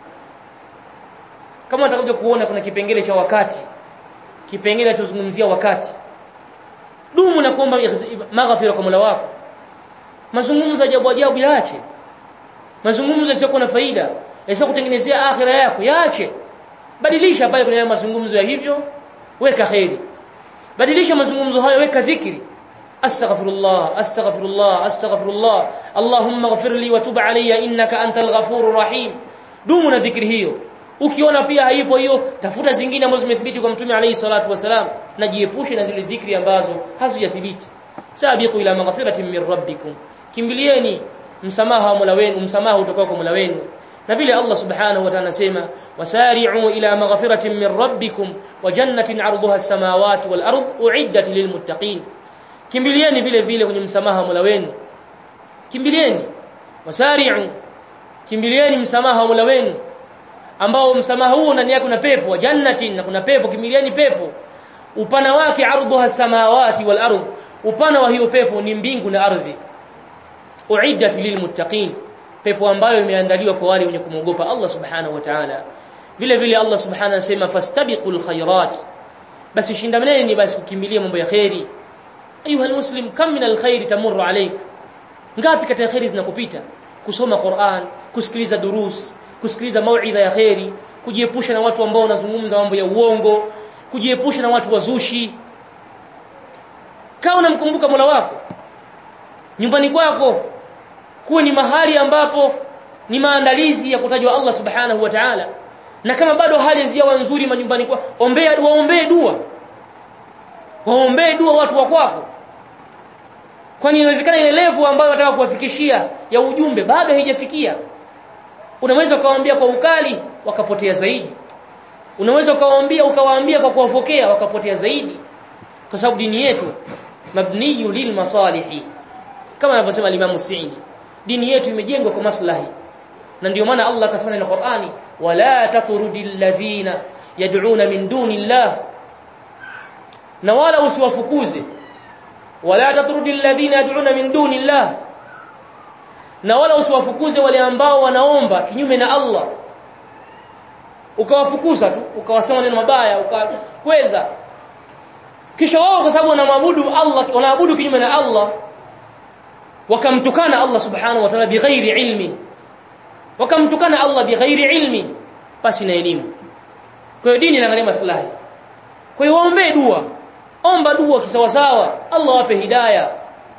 kama utakuja kuona kuna kipengele cha wakati kipengele tunazungumzia wakati dumu na kuomba maghfira kwa Mola wako mazungumzo ajabu ajabu yaache mazungumzo yasiyokuwa na faida yasiyo kutengenezea akhira yako yaache badilisha pale kuna mazungumzo ya hivyo weka khairi badilisha mazungumzo hayo weka dhikri astaghfirullah astaghfirullah astaghfirullah allahumma ighfirli wa tub alayya innaka antal ghafurur rahim dumu na dhikri hiyo ukiona pia haipo hiyo tafuta zingine ambazo zimethibiti kwa mtume alayhi salatu wasalam na jiepushe na zile dhikri ambazo hazijathibiti sabiqu ila maghfiratin min rabbikum kimbilieni msamaha wa Mola wenu msamaha utokao kwa Mola wenu na vile Allah subhanahu wa ta'ala anasema wasari'u ila maghfiratin min rabbikum wa jannatin 'arduha as-samawati wal ard u'iddat lilmuttaqin kimbilieni vile vile kwenye msamaha wa Mola wenu kimbilieni wasari'u kimbilieni msamaha wa Mola wenu ambao msamaha huo ndani yake kuna pepo wa jannatin na kuna pepo kimbilieni pepo upana wake 'arduha as-samawati wal ard upana wa hiyo pepo ni mbingu na ardhi uiddat lilmuttaqin pepo ambayo imeandaliwa kwa wale wenye kumwogopa Allah subhanahu wa ta'ala vile vile Allah subhanahu anasema fastabiqul khairat basi shindamaneni basi kukimbilia mambo ya khairi ayuha almuslim kam min alkhair tamurru alayk ngapi katika khairi zinakupita kusoma Qur'an kusikiliza durus kusikiliza mauidha ya khairi kujiepusha na watu ambao wanazungumza mambo ya uongo kujiepusha na watu wazushi kaa unamkumbuka Mola wako nyumbani kwako kuwe ni mahali ambapo ni maandalizi ya kutajwa Allah subhanahu wa ta'ala na kama bado hali hazijawa nzuri majumbani kwa ombea waombee dua waombee dua watu wa kwako kwani inawezekana ile level ambayo wataka kuwafikishia ya ujumbe bado haijafikia unaweza ukawaambia kwa ukali wakapotea zaidi unaweza ukawaambia ukawaambia kwa kuwafokea wakapotea zaidi kwa sababu dini yetu mabniyu lil masalihi kama anavyosema Imam Sa'idi dini yetu imejengwa kwa maslahi na ndio maana Allah akasema na Qur'ani wala tatrudil ladhina yad'una min dunillah na wala usiwafukuze wala tatrudil ladhina yad'una min dunillah na wala usiwafukuze wale ambao wanaomba kinyume na Allah ukawafukuza tu ukawasema neno mabaya ukakweza kisha wao kwa sababu wanamwabudu Allah wanaabudu kinyume na Allah wakamtukana Allah subhanahu wa ta'ala bighairi ilmi wakamtukana Allah bighairi ilmi pasi na elimu kwa hiyo dini inaangalia maslahi kwa hiyo waombee dua omba dua kisawasawa Allah wape hidayah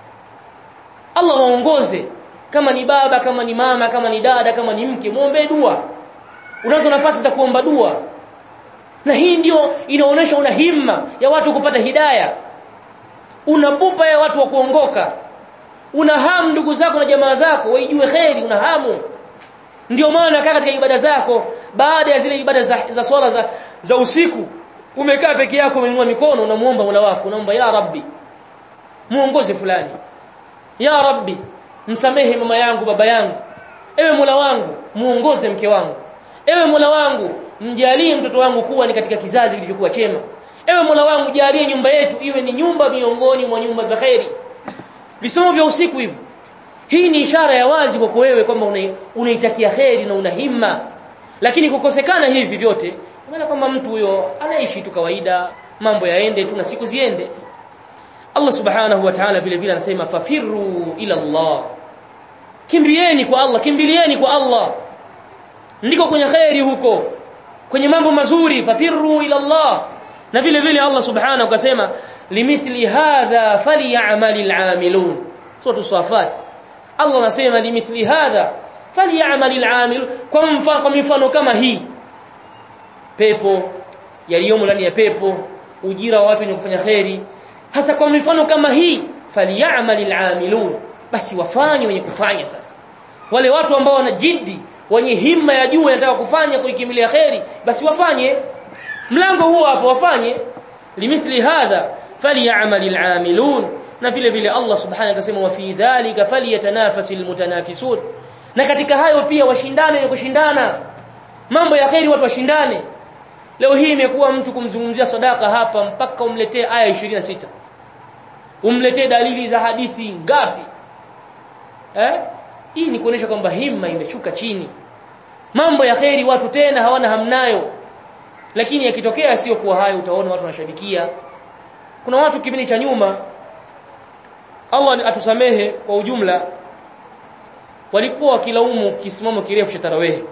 Allah waongoze kama ni baba kama ni mama kama ni dada kama ni mke muombe dua unazo nafasi za kuomba dua na hii ndio inaonesha una himma ya watu kupata hidayah una pupa ya watu wa kuongoka una hamu ndugu zako na jamaa zako waijue kheri una hamu ndio maana kaa katika ibada zako baada ya zile ibada za, za swala za, za usiku umekaa peke yako umeinua mikono unamuomba Mola wako unaomba ya Rabbi muongoze fulani ya Rabbi msamehe mama yangu baba yangu ewe Mola wangu muongoze mke wangu ewe Mola wangu mjalie mtoto wangu kuwa ni katika kizazi kilichokuwa chema ewe Mola wangu jalie nyumba yetu iwe ni nyumba miongoni mwa nyumba za khairi visomo vya usiku hivyo hii ni ishara ya wazi kwako wewe kwamba unaitakia kheri na una himma lakini kukosekana hivi vyote maana kwamba mtu huyo anaishi tu kawaida mambo yaende tu na siku ziende Allah subhanahu wa ta'ala vile vile anasema fafirru ila Allah kimbilieni kwa Allah kimbilieni kwa Allah ndiko kwenye khairi huko kwenye mambo mazuri fafirru ila Allah na vile vile Allah subhanahu akasema limithli hadha falyamalil amilun sura safat Allah anasema limithli hadha falyamalil amilun kwa mfano kwa mifano kama hii pepo yaliyomo ndani ya pepo ujira wa watu wenye kufanya khairi hasa kwa mifano kama hii falyamalil amilun basi wafanye wenye kufanya sasa wale watu ambao wana jiddi wenye himma ya juu wanataka kufanya kuikimilia khairi basi wafanye mlango huo hapo wafanye limithli hadha falyamalil amilun na vile vile Allah subhanahu akasema wa fi dhalika falyatanafasil mutanafisun na katika hayo pia washindane na kushindana mambo ya khairi watu washindane leo hii imekuwa mtu kumzungumzia sadaka hapa mpaka umletee aya 26 umletee dalili za hadithi ngapi eh hii ni kuonesha kwamba himma imeshuka chini mambo ya khairi watu tena hawana hamnayo lakini yakitokea sio kuwa hayo utaona watu wanashabikia kuna watu kipindi cha nyuma Allah atusamehe kwa ujumla walikuwa wakilaumu kisimamo kirefu cha tarawehe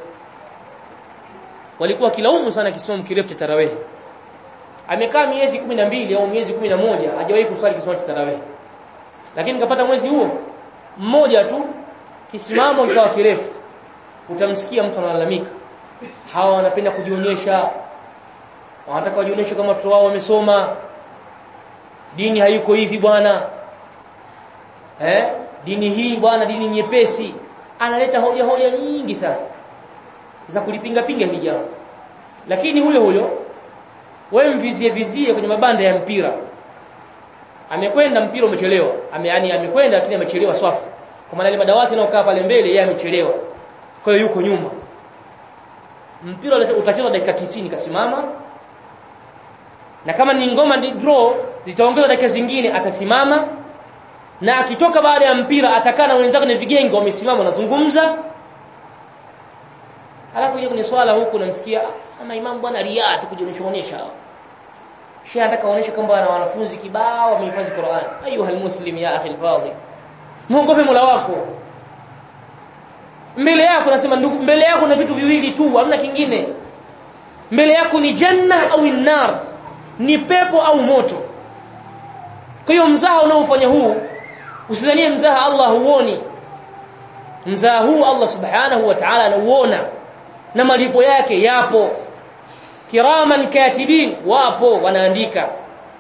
walikuwa wakilaumu sana kisimamo kirefu cha tarawehe amekaa miezi 12 au miezi 11 hajawahi kuswali kisimamo cha tarawehe lakini kapata mwezi huo mmoja tu kisimamo kikawa kirefu utamsikia mtu analalamika hawa wanapenda kujionyesha wanataka wajionyeshe kama watoto wao wamesoma dini haiko hivi bwana eh dini hii bwana dini nyepesi analeta hoja hoja nyingi sana za kulipinga pinga hili jambo lakini huyo huyo wewe mvizie vizie kwenye mabanda ya mpira amekwenda mpira umechelewa ame yani amekwenda lakini amechelewa swafu kwa maana ile madawati yanayokaa pale mbele yeye amechelewa kwa hiyo yuko nyuma mpira utachezwa dakika 90 kasimama na kama ni ngoma ni draw zitaongezwa dakika zingine atasimama na akitoka baada ya mpira atakaa na wenzake na vigenge wamesimama wanazungumza alafu yeye kwenye swala huku namsikia ama imam bwana riaa tukujionyesha onyesha Sheikh anataka aoneshe kwamba ana wanafunzi kibao wamehifadhi Qur'an ayuha almuslim ya akhi alfadhi muogope Mola wako mbele yako nasema ndugu mbele yako na vitu viwili tu hamna kingine mbele yako ni janna au nar ni pepo au moto kwa hiyo mzaha unaofanya huu usidhanie mzaha Allah huoni mzaha huu Allah subhanahu wa ta'ala anauona na malipo yake yapo kiraman katibin wapo wanaandika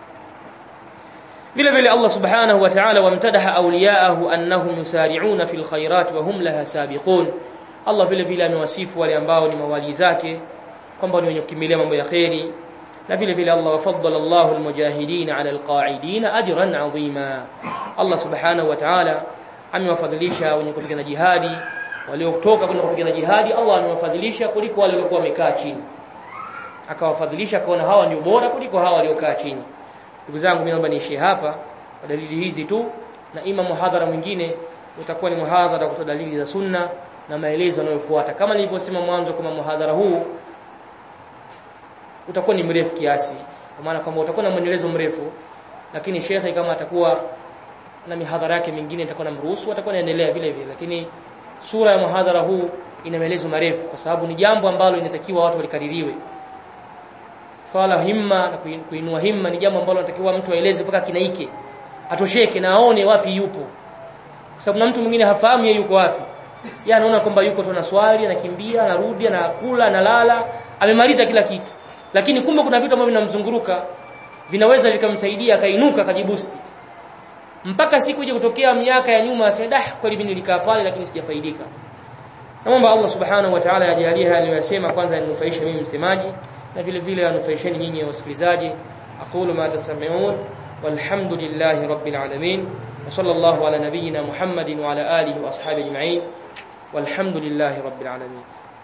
vile vile Allah subhanahu wa ta'ala wamtadaha awliyaahu annahum yusari'una fil khairat wa hum laha sabiqun Allah vile vile amewasifu wale ambao ni mawali zake kwamba ni wenye kukimilia mambo ya khairi na vile vile Allah wafaddala Allahu almujahidin ala alqa'idin ajran 'azima Allah subhanahu wa ta'ala amewafadhilisha wenye kupigana jihadi waliotoka kwenda kupigana jihadi Allah amewafadhilisha kuliko wale waliokuwa wamekaa chini akawafadhilisha akaona hawa ndio bora kuliko hawa waliokaa chini ndugu zangu mimi naomba niishie hapa kwa dalili hizi tu na ima muhadhara mwingine utakuwa ni muhadhara kutoa dalili za sunna na maelezo yanayofuata kama nilivyosema mwanzo kama muhadhara huu utakuwa ni mrefu kiasi kwa maana kwamba utakuwa na mwendelezo mrefu lakini shekhe kama atakuwa na mihadhara yake mingine itakuwa na mruhusu atakuwa naendelea vile vile lakini sura ya muhadhara huu ina maelezo marefu kwa sababu ni jambo ambalo inatakiwa watu walikaririwe swala himma na kuinua himma ni jambo ambalo inatakiwa mtu aeleze mpaka kinaike atosheke na aone wapi yupo kwa sababu na mtu mwingine hafahamu yeye yuko wapi yeye anaona kwamba yuko tu na swali anakimbia anarudi anakula analala amemaliza kila kitu lakini kumbe kuna vitu ambavyo vinamzunguruka vinaweza vikamsaidia akainuka akajibusti mpaka siku ije kutokea miaka ya nyuma aseme dah kweli mimi nilikaa pale lakini sijafaidika naomba Allah subhanahu wa ta'ala ajalie haya niliyosema kwanza yaninufaishe mimi msemaji na vile vile yanufaisheni nyinyi wasikilizaji aqulu ma tasma'un walhamdulillahi rabbil alamin wa sallallahu ala nabiyyina muhammadin wa ala alihi wa ashabihi ajma'in walhamdulillahi rabbil alamin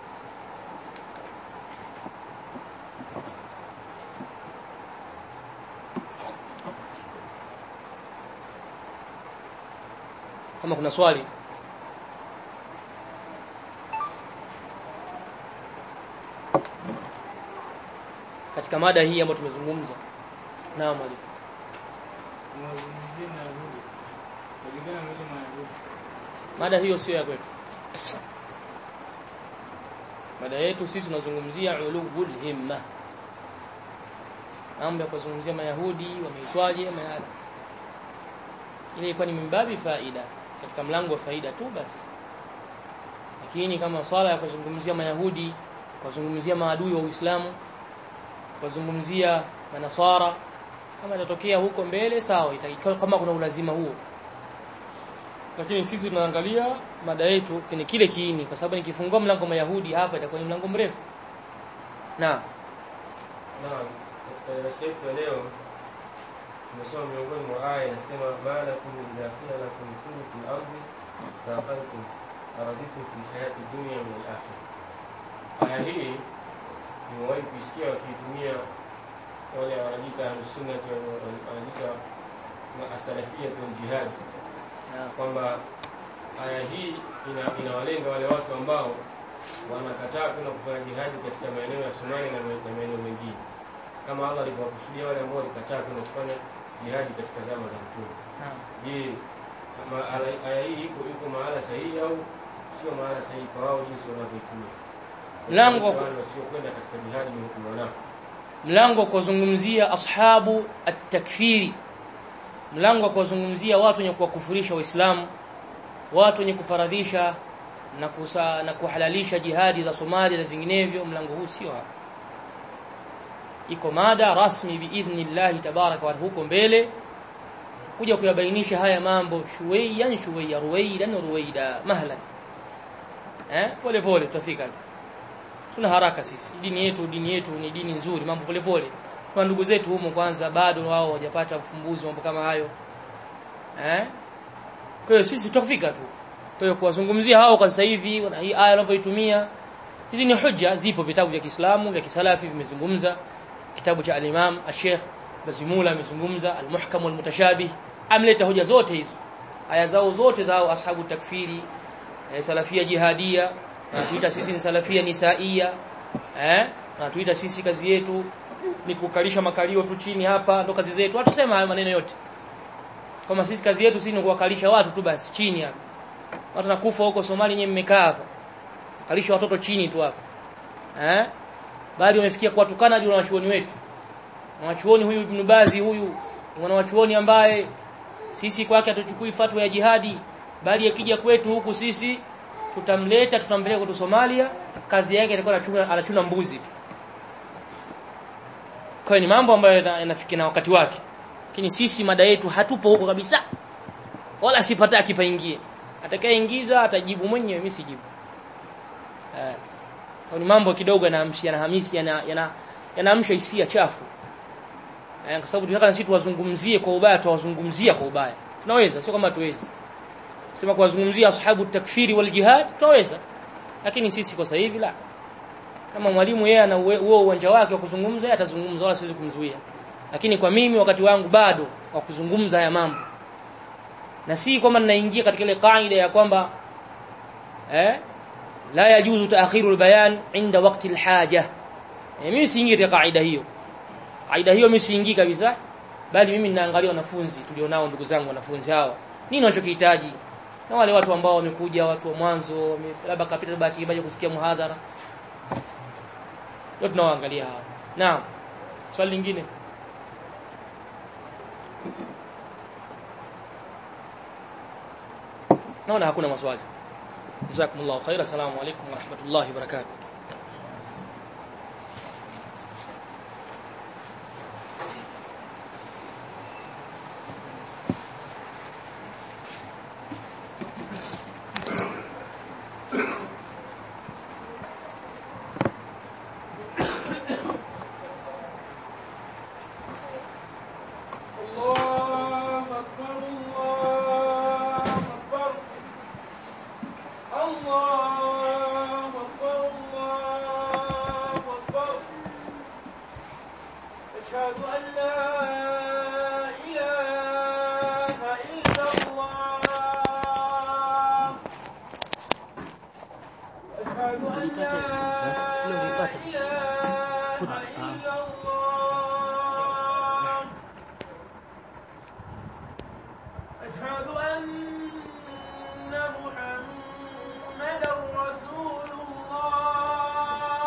kama kuna swali katika mada hii ambayo tumezungumza naam mwalimu mada hiyo sio ya kwetu mada yetu sisi tunazungumzia ulul himma mambo ya kuzungumzia mayahudi wameitwaje mayahudi ile ilikuwa ni mimbabi faida katika mlango wa faida tu basi lakini kama swala ya kuzungumzia mayahudi kuzungumzia maadui wa Uislamu kuzungumzia manaswara kama itatokea huko mbele sawa itakiwa kama kuna ulazima huo lakini sisi tunaangalia mada yetu kwenye kile kiini kwa sababu nikifungua mlango wa mayahudi hapa itakuwa ni mlango mrefu na Naam, katika darasa yetu ya leo tumesoma miongoni mwa aya inasema malakum idha qila lakum kunu fil ardi faqaltum araditum fil hayati dunya min al akhirah. Aya hii nimewahi kuisikia wakiitumia wale wanajiita ahlus sunnah wanajiita as-salafiyyah wal jihad kwamba aya hii ina, inawalenga wale watu ambao wanakataa kwenda kufanya jihadi katika maeneo ya Somalia na ma- na maeneo mengine kama Allah alivyowakusudia wale ambao walikataa kwenda kufanya jihadi katika zama za Mtume. naam Je, ma- ala- aya hii iko iko mahala sahihi au sio mahala sahihi kwa wao jinsi wanavyoitumia? Mlango wa- wale wasiokwenda katika jihadi ni ni wanafiki. mlango wa kuzungumzia ashabu at-takfiri mlango wa kuzungumzia watu wenye kuwakufurisha waislamu watu wenye kufaradhisha na kusa, na kuhalalisha jihadi za Somalia na vinginevyo mlango huu sio hapa iko mada rasmi biidhnillahi tabaraka wa huko mbele kuja kuyabainisha haya mambo shuwaiyan shuwaiya ruwaidan ruwaida mahlan eh pole pole tutafika tu tuna haraka sisi dini yetu dini yetu ni dini nzuri mambo pole pole kwa ndugu zetu humo kwanza bado wao hawajapata ufumbuzi mambo kama hayo eh kwa hiyo sisi tutafika tu kwa hiyo kuwazungumzia hao kwa sasa hivi na hii aya wanavyoitumia hizi ni hujja zipo vitabu vya Kiislamu vya Kisalafi vimezungumza kitabu cha al-Imam al-Sheikh Bazimula amezungumza al-Muhkam wal-Mutashabih amleta hoja zote hizo aya zao zote zao ashabu takfiri eh, salafia jihadia na tuita sisi ni salafia nisaia eh na tuita sisi kazi yetu ni kukalisha makalio tu chini hapa ndo kazi zetu watu sema hayo maneno yote kama sisi kazi yetu sisi ni kuwakalisha watu tu basi chini hapa watu nakufa huko Somalia nyewe mmekaa hapa kalisha watoto chini tu hapa eh bali wamefikia kuwatukana hadi wanachuoni wetu wanachuoni huyu Ibn Bazi huyu mwanachuoni ambaye sisi kwake hatuchukui fatwa ya jihadi bali akija kwetu huku sisi tutamleta tutampeleka kwetu Somalia kazi yake itakuwa anachuna anachuna mbuzi tu kwa hiyo ni mambo ambayo yana- yanafikia na wakati wake lakini sisi mada yetu hatupo huko kabisa wala sipataki paingie atakayeingiza atajibu mwenyewe mimi sijibu eh so ni mambo kidogo yanaamsha yanahamisi yana yana yanaamsha hisia chafu eh kwa sababu tunataka na sisi tuwazungumzie kwa ubaya tuwazungumzia kwa ubaya tunaweza sio kama tuwezi sema kuwazungumzia ashabu takfiri wal jihad tunaweza lakini sisi kwa sasa hivi la kama mwalimu yeye ana uwe- huo uwanja wake wa kuzungumza yeye atazungumza wala siwezi kumzuia lakini kwa mimi wakati wangu bado wa kuzungumza haya mambo na si kwamba ninaingia katika ile kaida ya kwamba eh la yajuzu taakhiru albayan inda waqti alhaja eh, mimi siingii katika kaida hiyo kaida hiyo mimi siingii kabisa bali mimi ninaangalia wanafunzi tulionao ndugu zangu wanafunzi hawa nini wanachokihitaji na wale watu ambao wamekuja watu wa mwanzo wame- labda kapita bahati mbaya kusikia muhadhara ndio tunawaangalia hao naam swali lingine naona hakuna maswali jazakumullahu khaira assalamu alaykum wa rahmatullahi wa barakatuh الله أكبر الله أكبر الله أكبر الله أكبر أشهد أن لا إله إلا الله أشهد أن لا إله إلا الله أشهد أن